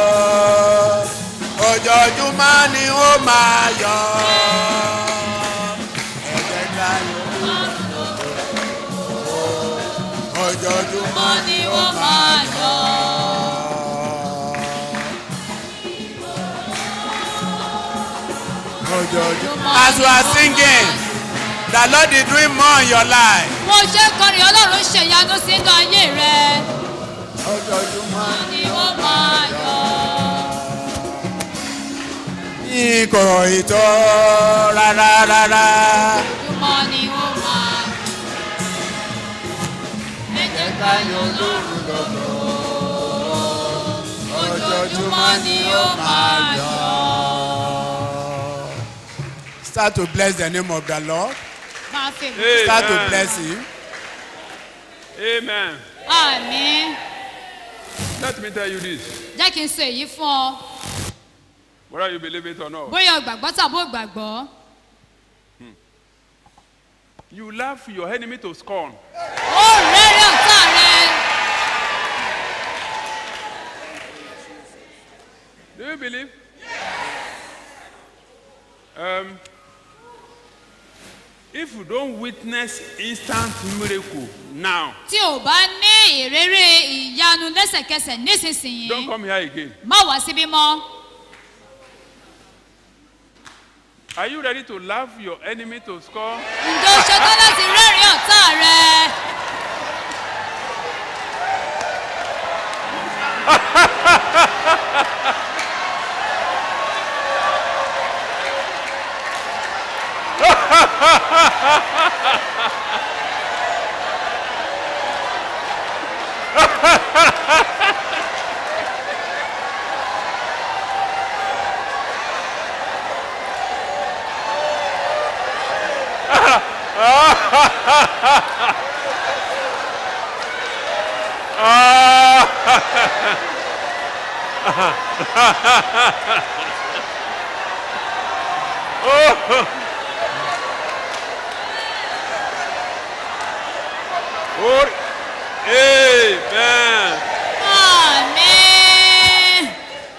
ojoojúmọ́ ni ó máa yọ. Ẹ jẹ́ ká yọ ojoojúmọ́ ni ó máa yọ. ojoojúmọ́. As we are singing, the Lord is doing more in your life. Mo ṣe kọrin Ọlọ́run ṣèyanu sínú ayé rẹ̀. Ojoojúmọ́ ni ó máa yọ. kò ì tó rárá rárá. Ojúmọ́ ni ó máa yọ. Ẹ jẹ́ ká yọ lóru lọ́dọ̀. Ojoojúmọ́ ni ó máa yọ. Start to bless the name of the Lord. Máa fi Amen. Start to bless him. Amen. Àmín. Let me tell you this. Jẹ́ kí n sọ èyí fún ọ. Whether you believe it or not. Bóyá o gbàgbọ́ tàbí o gbàgbọ́. You laugh your enemy to scorn. Ó rẹ́rẹ́ ọ̀tá rẹ. Do you believe? Um, if you don't witness instant miracle now, Tí o bá ní ìrírí ìyanu lẹ́sẹ̀kẹsẹ̀ nísinsìnyí, don't come here again. má wá síbí mọ́. Are you ready to laugh your enemy to score? Ǹjẹ́ o ṣetán láti rẹ́rìn ọ̀tá rẹ? Oh, amen. Àmín.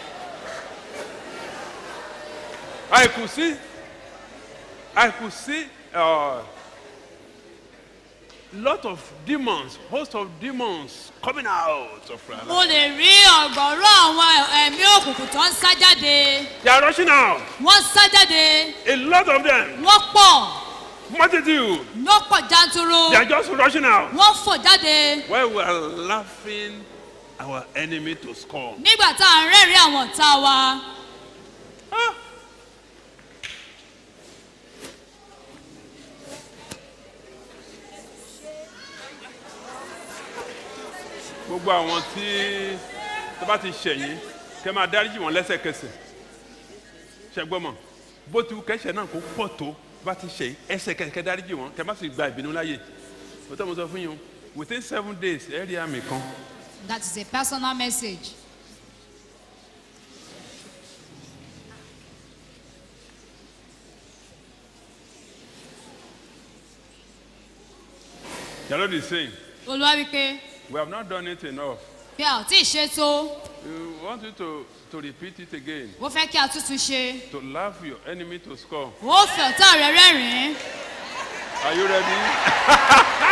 I could see, I could see a lot of demons, host of demons coming out of her Mo life. lè rí ọ̀gọ̀rọ̀ àwọn ẹ̀mí òkùnkùn tó ń sá jáde. They are rushing out. Wọ́n sá jáde. A lot of them. Wọ́n pọ̀. Multitude. Wọ́n pọ̀ janturu. They are just rushing out. Wọ́n fò jáde. While we are laughing our enemy to scorn. Nígbà tá à ń rẹ́rìn àwọn ọ̀tá wa. gbogbo àwọn tí tó bá ti ṣẹ̀yìn kẹ́ máa dáríjì wọn lẹ́sẹ̀kẹsẹ̀ ṣẹgbọ́mọ̀ bó ti wù kẹ́sẹ̀ náà kó pọ̀ tó bá ti ṣẹ̀yìn ẹsẹ̀kẹsẹ̀ kẹ́ dáríjì wọn kẹ́ má sì gba ìbínú láàyè mo tẹ́ mo sọ fún yín o within seven days ẹ rí àmì kan That is a personal message. the lord is saying Olúwa wípé we have not done it enough bí a ò tí ì ṣe tó, we want you to to repeat it again ó fẹ́ kí a tútù ṣe. to laugh your enemy to score Ó fi ọ̀tá rẹ̀ rẹ́rìn-ín. are you ready.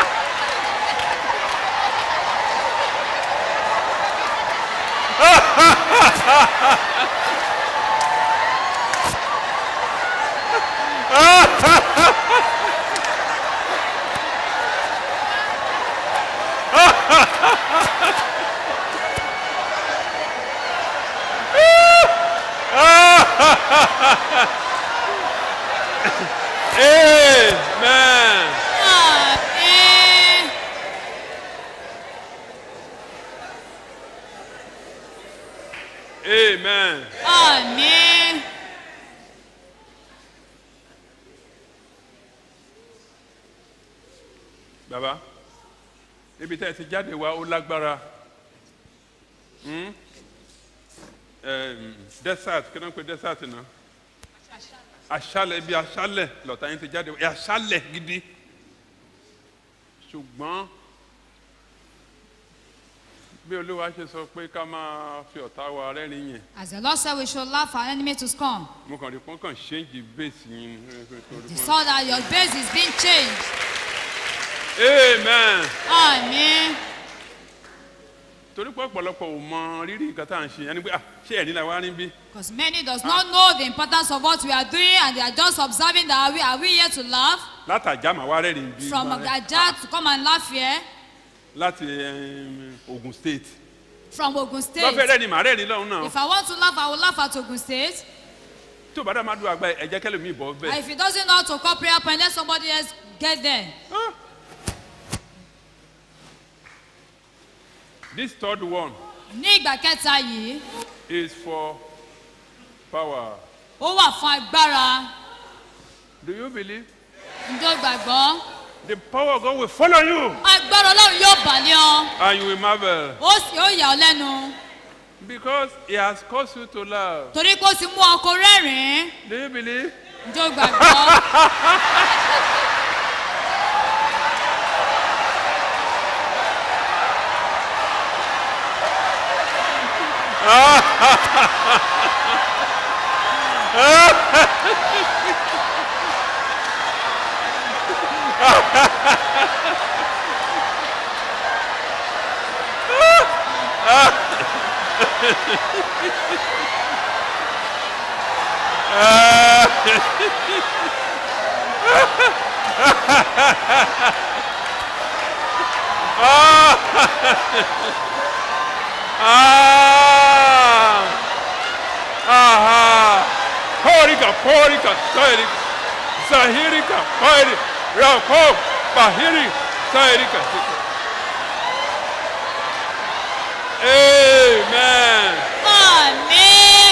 Amen. Àmín. Amen. Àmín. Bàbá, ibi tẹ́ ẹ ti jáde wá ó lágbára. Hmm? Em, desert kí ló ń pe desert náà aṣálẹ̀ bí aṣálẹ̀ lọ́tà yín ti jáde ẹ aṣálẹ̀ gidi ṣùgbọ́n bí olúwa ṣe sọ pé ká máa fi ọ̀tá wa rẹ́rìn yẹn As the Lord said, we should laugh our enemy to scorn. mo kàn rí pọ́n kàn ṣéǹjì bẹ́ẹ̀sì yín ni. They saw that your base is being changed. amen. Amen. torí pé ọ̀pọ̀lọpọ̀ ò mọ rírì nǹkan tá à ń ṣe ẹni pé ah ṣé ẹ̀rí la wá rí bí. Because many does not know the importance of what we are doing and they are just observing that are we, are we here to laugh? látàjà màá wá rẹ́rìn bí. From Agaja to come and laugh here? láti em, ogun state. From Ogun State? lọ́fẹ̀ẹ́ rẹ́rìn màá rẹ́rìn lọ́hùn náà. If I want to laugh, I will laugh at Ogun State. tí o bá dá máa dùn àgbà ẹ̀jẹ̀ kẹ́lẹ́ mi bọ̀ And bẹ́ẹ̀. if he doesn't know how to call prayer point, let somebody else get there. this third one Ní ìgbà kẹta yìí, is for power. ó wà fún agbára. do you believe. Ǹjọ́ gbàgbọ́? the power of God will follow you Agbára Ọlọ́run yóò bà lé ọ. and you will marvel Ó sì ó yà ọ́ lẹ́nu. because he has caused you to laugh. Torí pé ó ti mú ọkọ rẹ́rìn-ín. do you believe. Ǹjọ́ gbàgbọ́? ah aha porika porika sairi zahirika pairi rako bahiri sairika amen Àmín.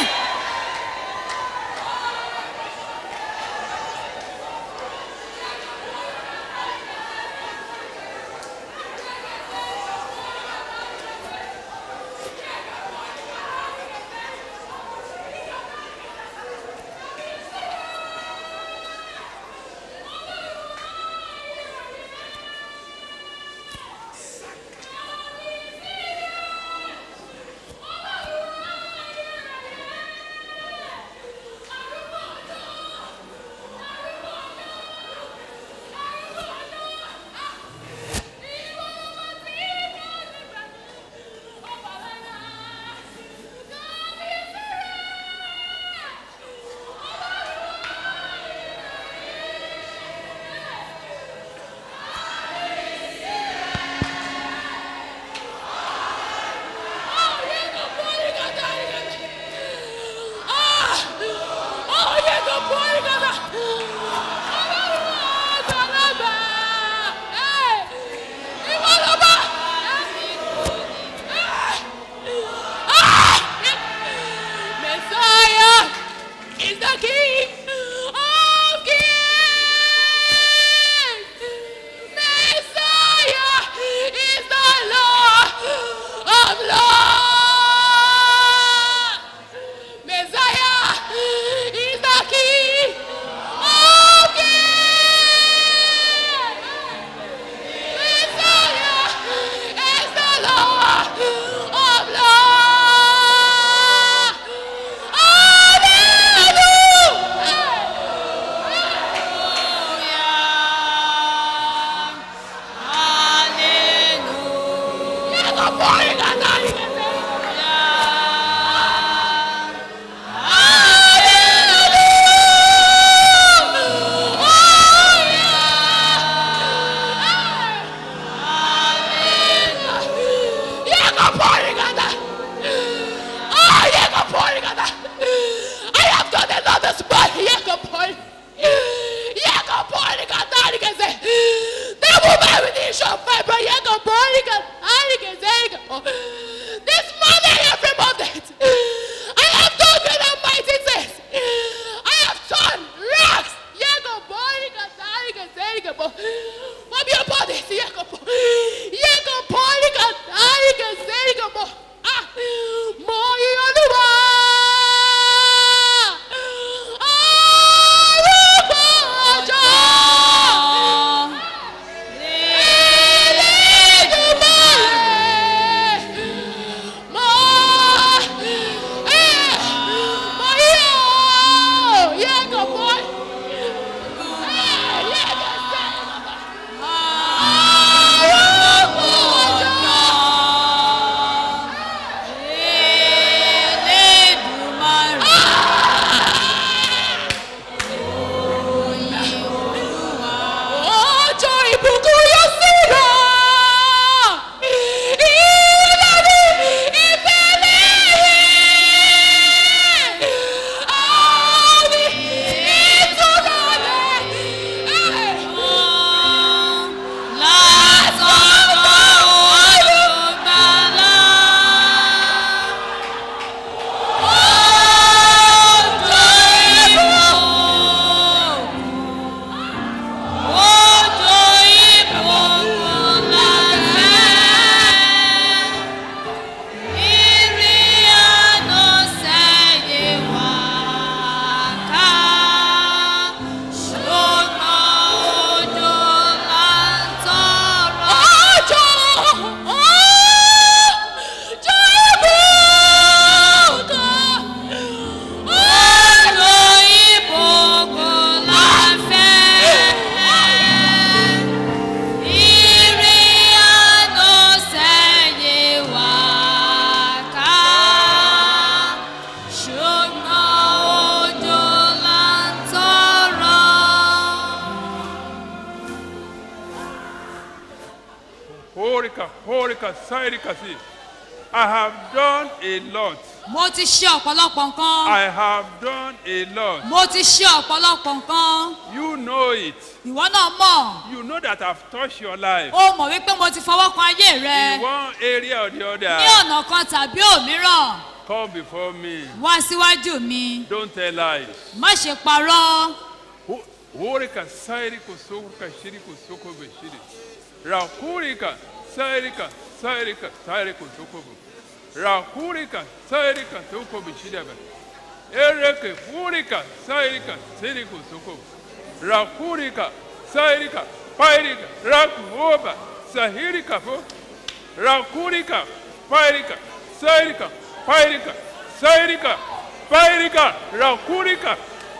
kasai kasi. I have done a lot. mo ti ṣe ọ̀pọ̀lọpọ̀ nǹkan I have done a lot. mo ti ṣe ọ̀pọ̀lọpọ̀ nǹkan You know it. ìwọ náà mọ̀ You know that I've touched your life ó mọ̀ wípé mo ti fọwọ́ kan ayé rẹ in one area or the ní other. ọ̀nà kan tàbí òmíràn Come before me. wá síwájú mi Don't tell lies. má ṣe parọ́ Horika sairika soka shirika soko beshiri. Rakurika sairika sairika sairika soko bu. Rakurika sairika soko beshiri ba. Ereke furika sairika sirika soko. Rakurika sairika pairika rakuoba sahirika fo. Rakurika pairika sairika pairika sairika pairika rakurika.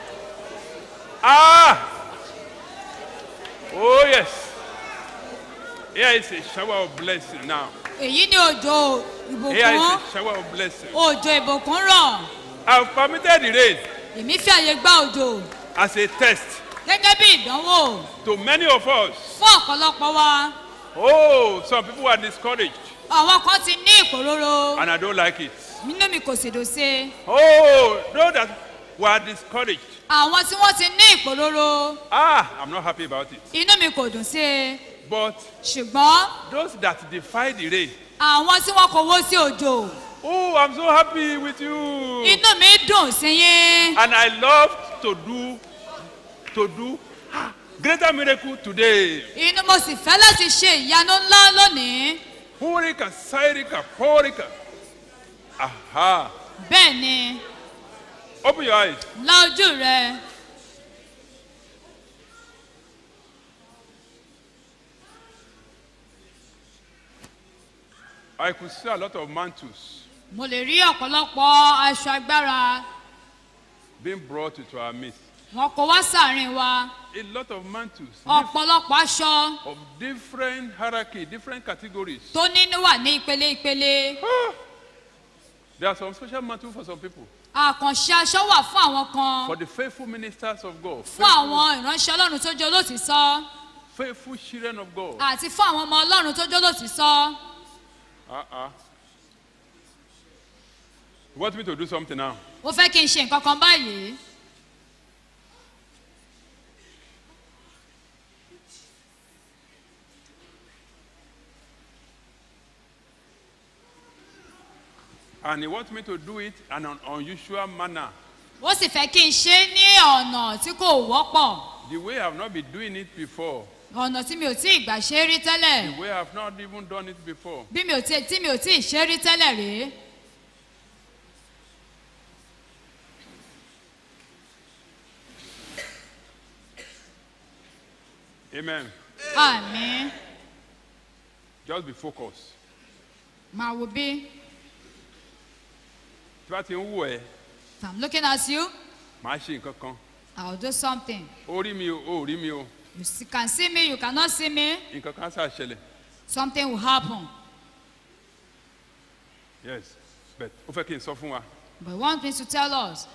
Ah! Oh, yes. Here is a shower of blessing now. èyí ni òjò Here is ìbùkún a shower of blessing. òjò ìbùkún rọ̀ I've permitted the rain èmi fi àyè gba òjò as a test gẹ́gẹ́ bí ìdánwò to many of us. fún ọ̀pọ̀lọpọ̀ wa Oh, some people are discouraged, àwọn kan ti ní ìpòróró and I don't like it. nínú mi kò sì dùn sí i Oh, those that were discouraged. àwọn tí wọ́n ti ní ìpòróró Ah, I'm not happy about it. inú mi kò dùn sí i But ṣùgbọ́n those that defy the rain. àwọn tí wọ́n kò wó sí òjò Oh, I'm so happy with you. inú mi dùn sí yín And I love to do, to do ah, greater miracle today. inú mo sì fẹ́ láti ṣe ìyanu ńlá lónìí Purika, Sairika, Porika. Aha. bẹ́ẹ̀ ni Open your eyes. la ojú rẹ I could see a lot of mantles mo lè rí ọ̀pọ̀lọpọ̀ aṣọ agbára being brought into our midst. wọn kò wá sàárín wa A lot of mantles ọ̀pọ̀lọpọ̀ aṣọ of different hierarchy, different categories. tó nínú wà ní ìpele ìpele There are some special mantles for some people. àkànṣe aṣọ wà fún àwọn kan For the faithful ministers of God, fún àwọn ìránṣẹ́ ọlọ́run tó jẹ́ olótìsọ́ faithful children of God. àti fún àwọn ọmọ ọlọ́run tó jẹ́ olótìsọ́ Uh-uh. You want me to do something now? ó fẹ́ kí n ṣe nǹkan kan báyìí And he wants me to do it in an unusual manner. ó sì fẹ́ kí n ṣe é ní ọ̀nà tí kò wọ́pọ̀ The way I've not been doing it before. ọ̀nà tí mi ò tí ì gbà ṣe é rí tẹ́lẹ̀ The way I've not even done it before. bí mi ò tí tí mi ò tí ì ṣe é rí tẹ́lẹ̀ rí Amen. àmì Just be focused. máa wo bí Tí bá ti ń wù ẹ́, i'm looking at you màá ṣe nǹkan kan. i will do something Ó rí mi o, ó rí mi o. you see, can see me you cannot see me Nǹkan kan ṣáà ṣẹlẹ̀. something will happen Yes. But ó fẹ́ kí n sọ fún wa. but he want me to tell us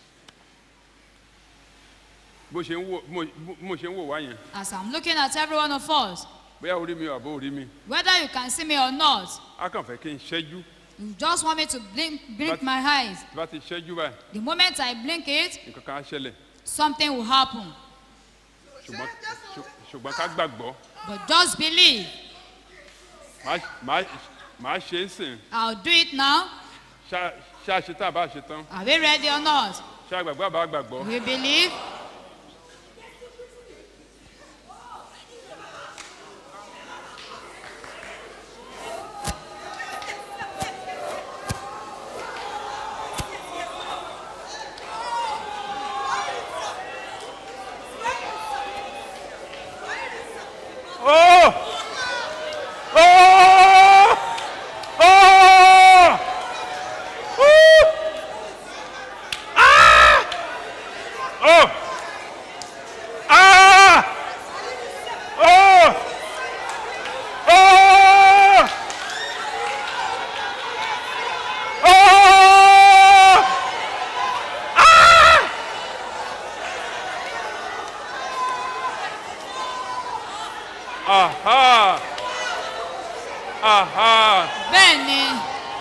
Bó ṣe ń wò bó bó- bó ṣe ń wò wá yẹn. as i'm looking at every one of us Bóyá ó rí mi o àbó ó rí mi. whether you can see me or not Á kàn fẹ́ kí n ṣẹ́jú. you just want me to blink blink But- my eyes Tí bá ti ṣẹ́jú báyìí, the moment i blink it nǹkan kan á ṣẹlẹ̀. something will happen Ṣùgbọ́n ṣù- ṣùgbọ́n ká gbàgbọ́. but just believe Màá màá màá ṣe é sìn. i'll do it now Ṣá ṣá ṣe tá a bá ṣe tán. are we ready or not Ṣá gbàgbọ́ àbá gbàgbọ́. we believe Oh! Oh! Oh! Woo! Ah! Oh!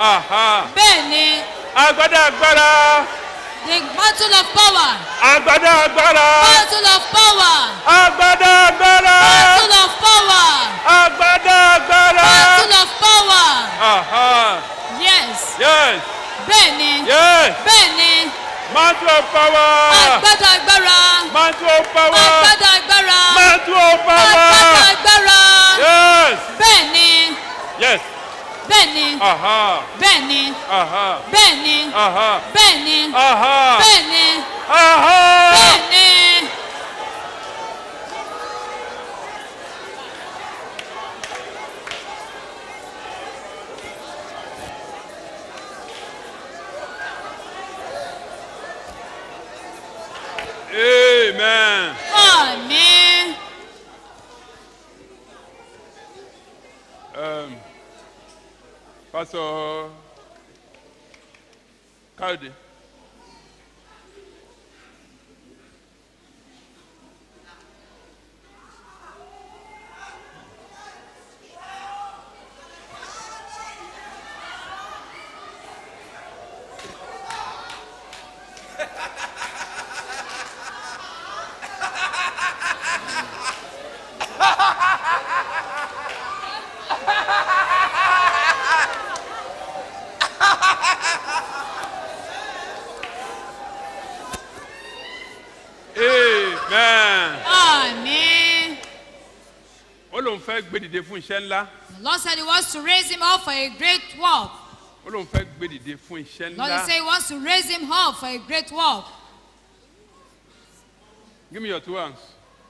Aha. bẹ́ẹ̀ ni Agbada agbára. the mantle of power Agbada agbára. mantle of power Agbada agbára. mantle of power Agbada agbára. mantle of power Aha. yes Yes. bẹ́ẹ̀ ni Yes. bẹ́ẹ̀ ni Mantle of power. agbada agbára Mantle of power. agbada agbára Mantle of agbada power. agbára Yes. bẹ́ẹ̀ ni Yes. bẹ́ẹ̀ ni Aha. bẹ́ẹ̀ ni Aha. bẹ́ẹ̀ ni Aha. bẹ́ẹ̀ ni Aha. bẹ́ẹ̀ ni Aha. bẹ́ẹ̀ ni. Amen. Àmín. Um, Pastor Kalde. Amen. Àmín. Ó lóun fẹ́ gbé dìde fún iṣẹ́ ńlá. The Lord said he wants to raise him up for a great work. Ó lóun fẹ́ gbé dìde fún iṣẹ́ Lord ńlá. said he wants to raise him up for a great work. Give me your two hands.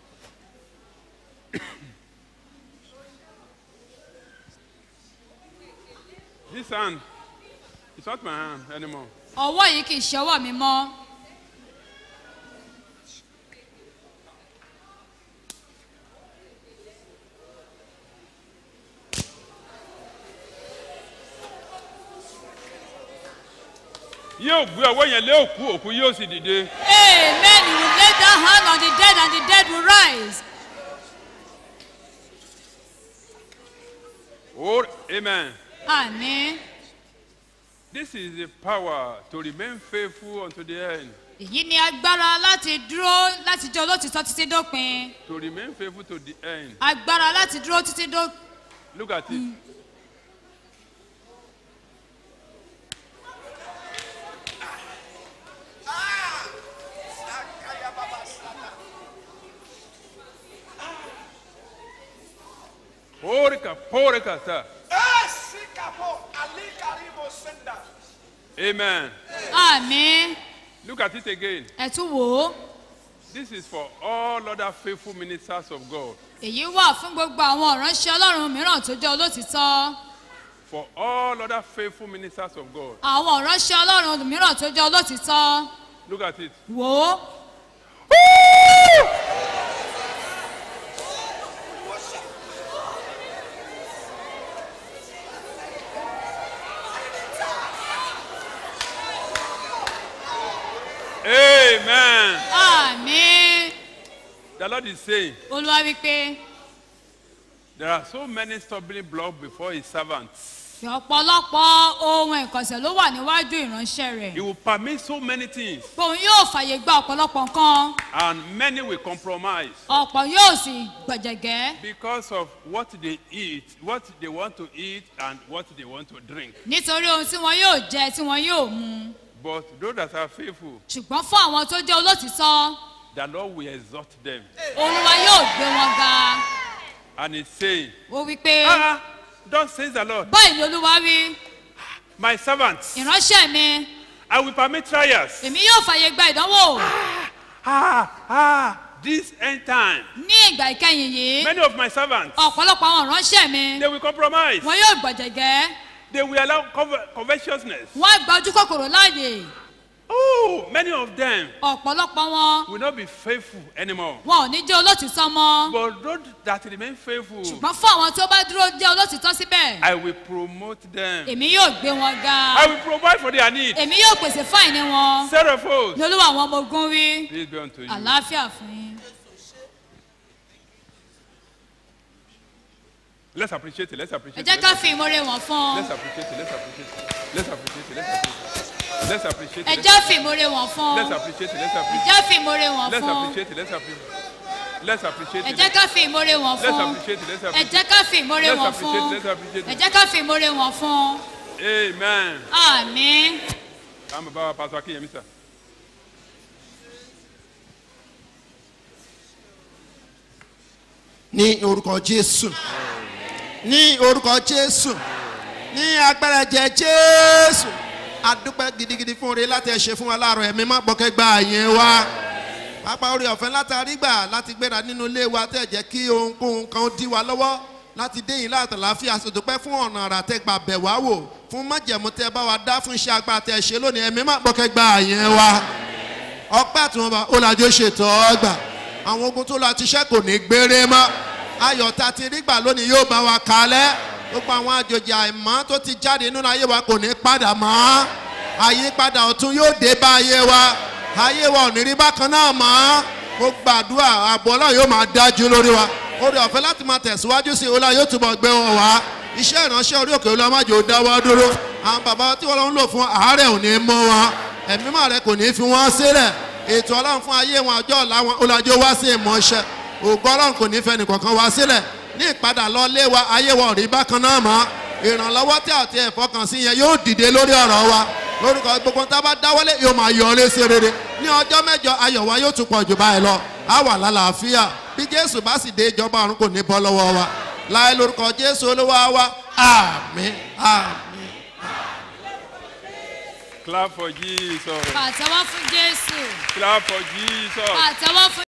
this hand, it's not my hand anymore. Ọwọ́ yìí kì í ṣe ọwọ́ mi mọ́. Yóò gbé ọwọ́ yẹn lé òkú, òkú yóò sì dìde. Amen. You will lay that hand on the dead and the dead will rise. Oh, amen. Àmín. This is the power to remain faithful unto the end. Èyí ni agbára láti dúró láti jẹ́ olótìtọ́ títí dópin. To remain faithful to the end. Agbára láti dúró títí dópin. Look at it. Porika, porika, ta. Amen. Àmín. Look at it again. Ẹ tún wò ó. This is for all other faithful ministers of God. Èyí wà fún gbogbo àwọn ìránṣẹ́ Ọlọ́run mìíràn tó jẹ́ olótìtọ́. For all other faithful ministers of God. Àwọn ìránṣẹ́ Ọlọ́run mìíràn tó jẹ́ olótìtọ́. Look at it. Wò ó. Amen. Àmín. The Lord is saying, Olúwa wípé there are so many stumbling blocks before his servants. ọ̀pọ̀lọpọ̀ ohun ìkọ̀sẹ̀ ló wà níwájú ìránṣẹ́ rẹ̀. He will permit so many things, Òun yóò fàyè gba ọ̀pọ̀lọpọ̀ nǹkan. and many will compromise Ọ̀pọ̀ yóò sì gbọ̀jẹ̀gẹ́. because of what they eat, what they want to eat, and what they want to drink. Nítorí ohun tí wọn yóò jẹ tí wọn yóò mu. But those that are faithful, Ṣùgbọ́n fún àwọn tó jẹ́ olótìtọ́, the Lord will exalt them. Olúwa yóò gbé wọn ga. And he's saying, Ó wí pé Ah, thus says the Lord, báyìí ni Olúwa wí. my servants, Ìránṣẹ́ mi, I will permit trials. èmi yóò fàyè gba ìdánwò. Ah, ah, this end time. Ní ìgbà ìkẹyìn yìí, Many of my servants, ọ̀pọ̀lọpọ̀ àwọn ìránṣẹ́ mi, they will compromise. wọn yóò gbọ̀jẹ̀gẹ́. They will allow cover- covetousness. Wọ́n á gba ojú kòkòrò láàyè. Oh, many of them Ọ̀pọ̀lọpọ̀ wọn, will not be faithful anymore. wọn ò ní jẹ́ olótìtọ́ mọ́. But those that remain faithful, Ṣùgbọ́n fún àwọn tó bá dúró jẹ́ olótìtọ́ síbẹ̀, I will promote them. èmi yóò gbé wọn ga. I will provide for their needs. Èmi yóò pèsè fún àìní wọn. Seraphos, Ní olúwa àwọn ọmọ ogun wí. peace be unto you. Àlàáfíà fún yín. Let's appreciate it. Let's ẹ appreciate jẹ́ it. ká fi ìmoore wọn fún Let's appreciate it. Let's appreciate it. Let's appreciate it. Let's appreciate it. Let's appreciate ẹ it. jẹ́ fi ìmoore wọn fún Let's appreciate it. Let's ẹ appreciate jẹ́ fi ìmoore wọn Let's fún appreciate it. Let's appreciate Let's appreciate ẹ it. jẹ́ ká fi ìmoore wọn Let's fún appreciate it. Let's ẹ appreciate jẹ́ ká fi ìmoore Let's wọn appreciate fún it. Let's appreciate ẹ it. jẹ́ ká fi ìmoore wọn fún Amen. àmín. Káàmù bá wa pàṣẹ Akínyẹmí sà. ní orúkọ jésù ní orúkọ jésù ní agbára jẹ jésù adúpẹ́ gidigidi fún oore láti ẹ ṣe fún wa láàárọ̀ ẹ̀mí má gbọ́kẹ́ gba àyẹn wa pápá orí ọ̀fẹ́ látàrí gbà láti gbéra nínú ilé wa tẹ̀ jẹ́ kí ohunkóhun kan dí wa lọ́wọ́ láti dé yìí láti láàfin àṣetòpẹ́ fún ọ̀nà àrà tẹ́ gbà bẹ̀ wá wò fún májẹ̀mú tẹ́ bá wa dá fún iṣẹ́ agbára tẹ́ ṣe lónìí ẹ̀mí má gbọ́kẹ́ gba àyẹn wa ọpẹ́ àtúnwọ̀n ọ̀làjò ṣètò ọgbà àwọn ogun tó lọ àti iṣẹ́ kò ní gbére mọ́ ayọ̀ tá a ti rí gbà lónìí yóò bá wa kalẹ̀ gbogbo àwọn àjòjì àìmọ́ tó ti jáde nínú ayé wa kò ní padà mọ́ àyípadà ọ̀tun yóò dé bá ayé wa ayé wa ò ní rí bákan náà mọ́ mo gbàdúrà ààbò ọlọ́run yóò máa dájú lórí wa orí ọ̀fẹ́ láti máa tẹ̀síwájú sí i ọlá yóò túbọ̀ gbé wọn wá iṣẹ́ ìránṣẹ́ orí òkè olùwàmájò dáwọ́ dúró àwọn bàbá tí wọ́n ń lò fún àárẹ̀ ò ní mọ́ wọn ẹ̀mí mọ́ rẹ kò ní fi wọ́n sílẹ̀ ètò ọlọ́run fún ayé wọn ọjọ́ ọ̀la wọn ọlọ́jọ́ wá sí ìmọ̀ọ́ṣẹ́ ògo ọlọ́run kò ní fẹ́ nìkankan wá sílẹ̀ ní ìpadà lọ lé wa ayé wa ò rí bákan náà mọ́ ìrànlọ́wọ́ tí àti ẹ̀fọ́kàn sí yẹn yóò dìde lórí ọ̀rọ̀ wa lórúkọ gbogbo tá a bá dáwọ́lé yóò máa yọ ọ́lé sí rere ní ọjọ́ mẹ́jọ ayọ̀ wa yóò tún pọ̀ jù báyìí lọ á wà lálàáfíà bí jésù bá sì dé ìjọba ọ̀run kò ní bọ́ lọ́wọ́ wa láì lórúkọ jésù olówó wa àmín àmín. Clap for Jesus. pàtẹ́wọ́ fún jésù Clap for Jesus. pàtẹ́wọ́ fún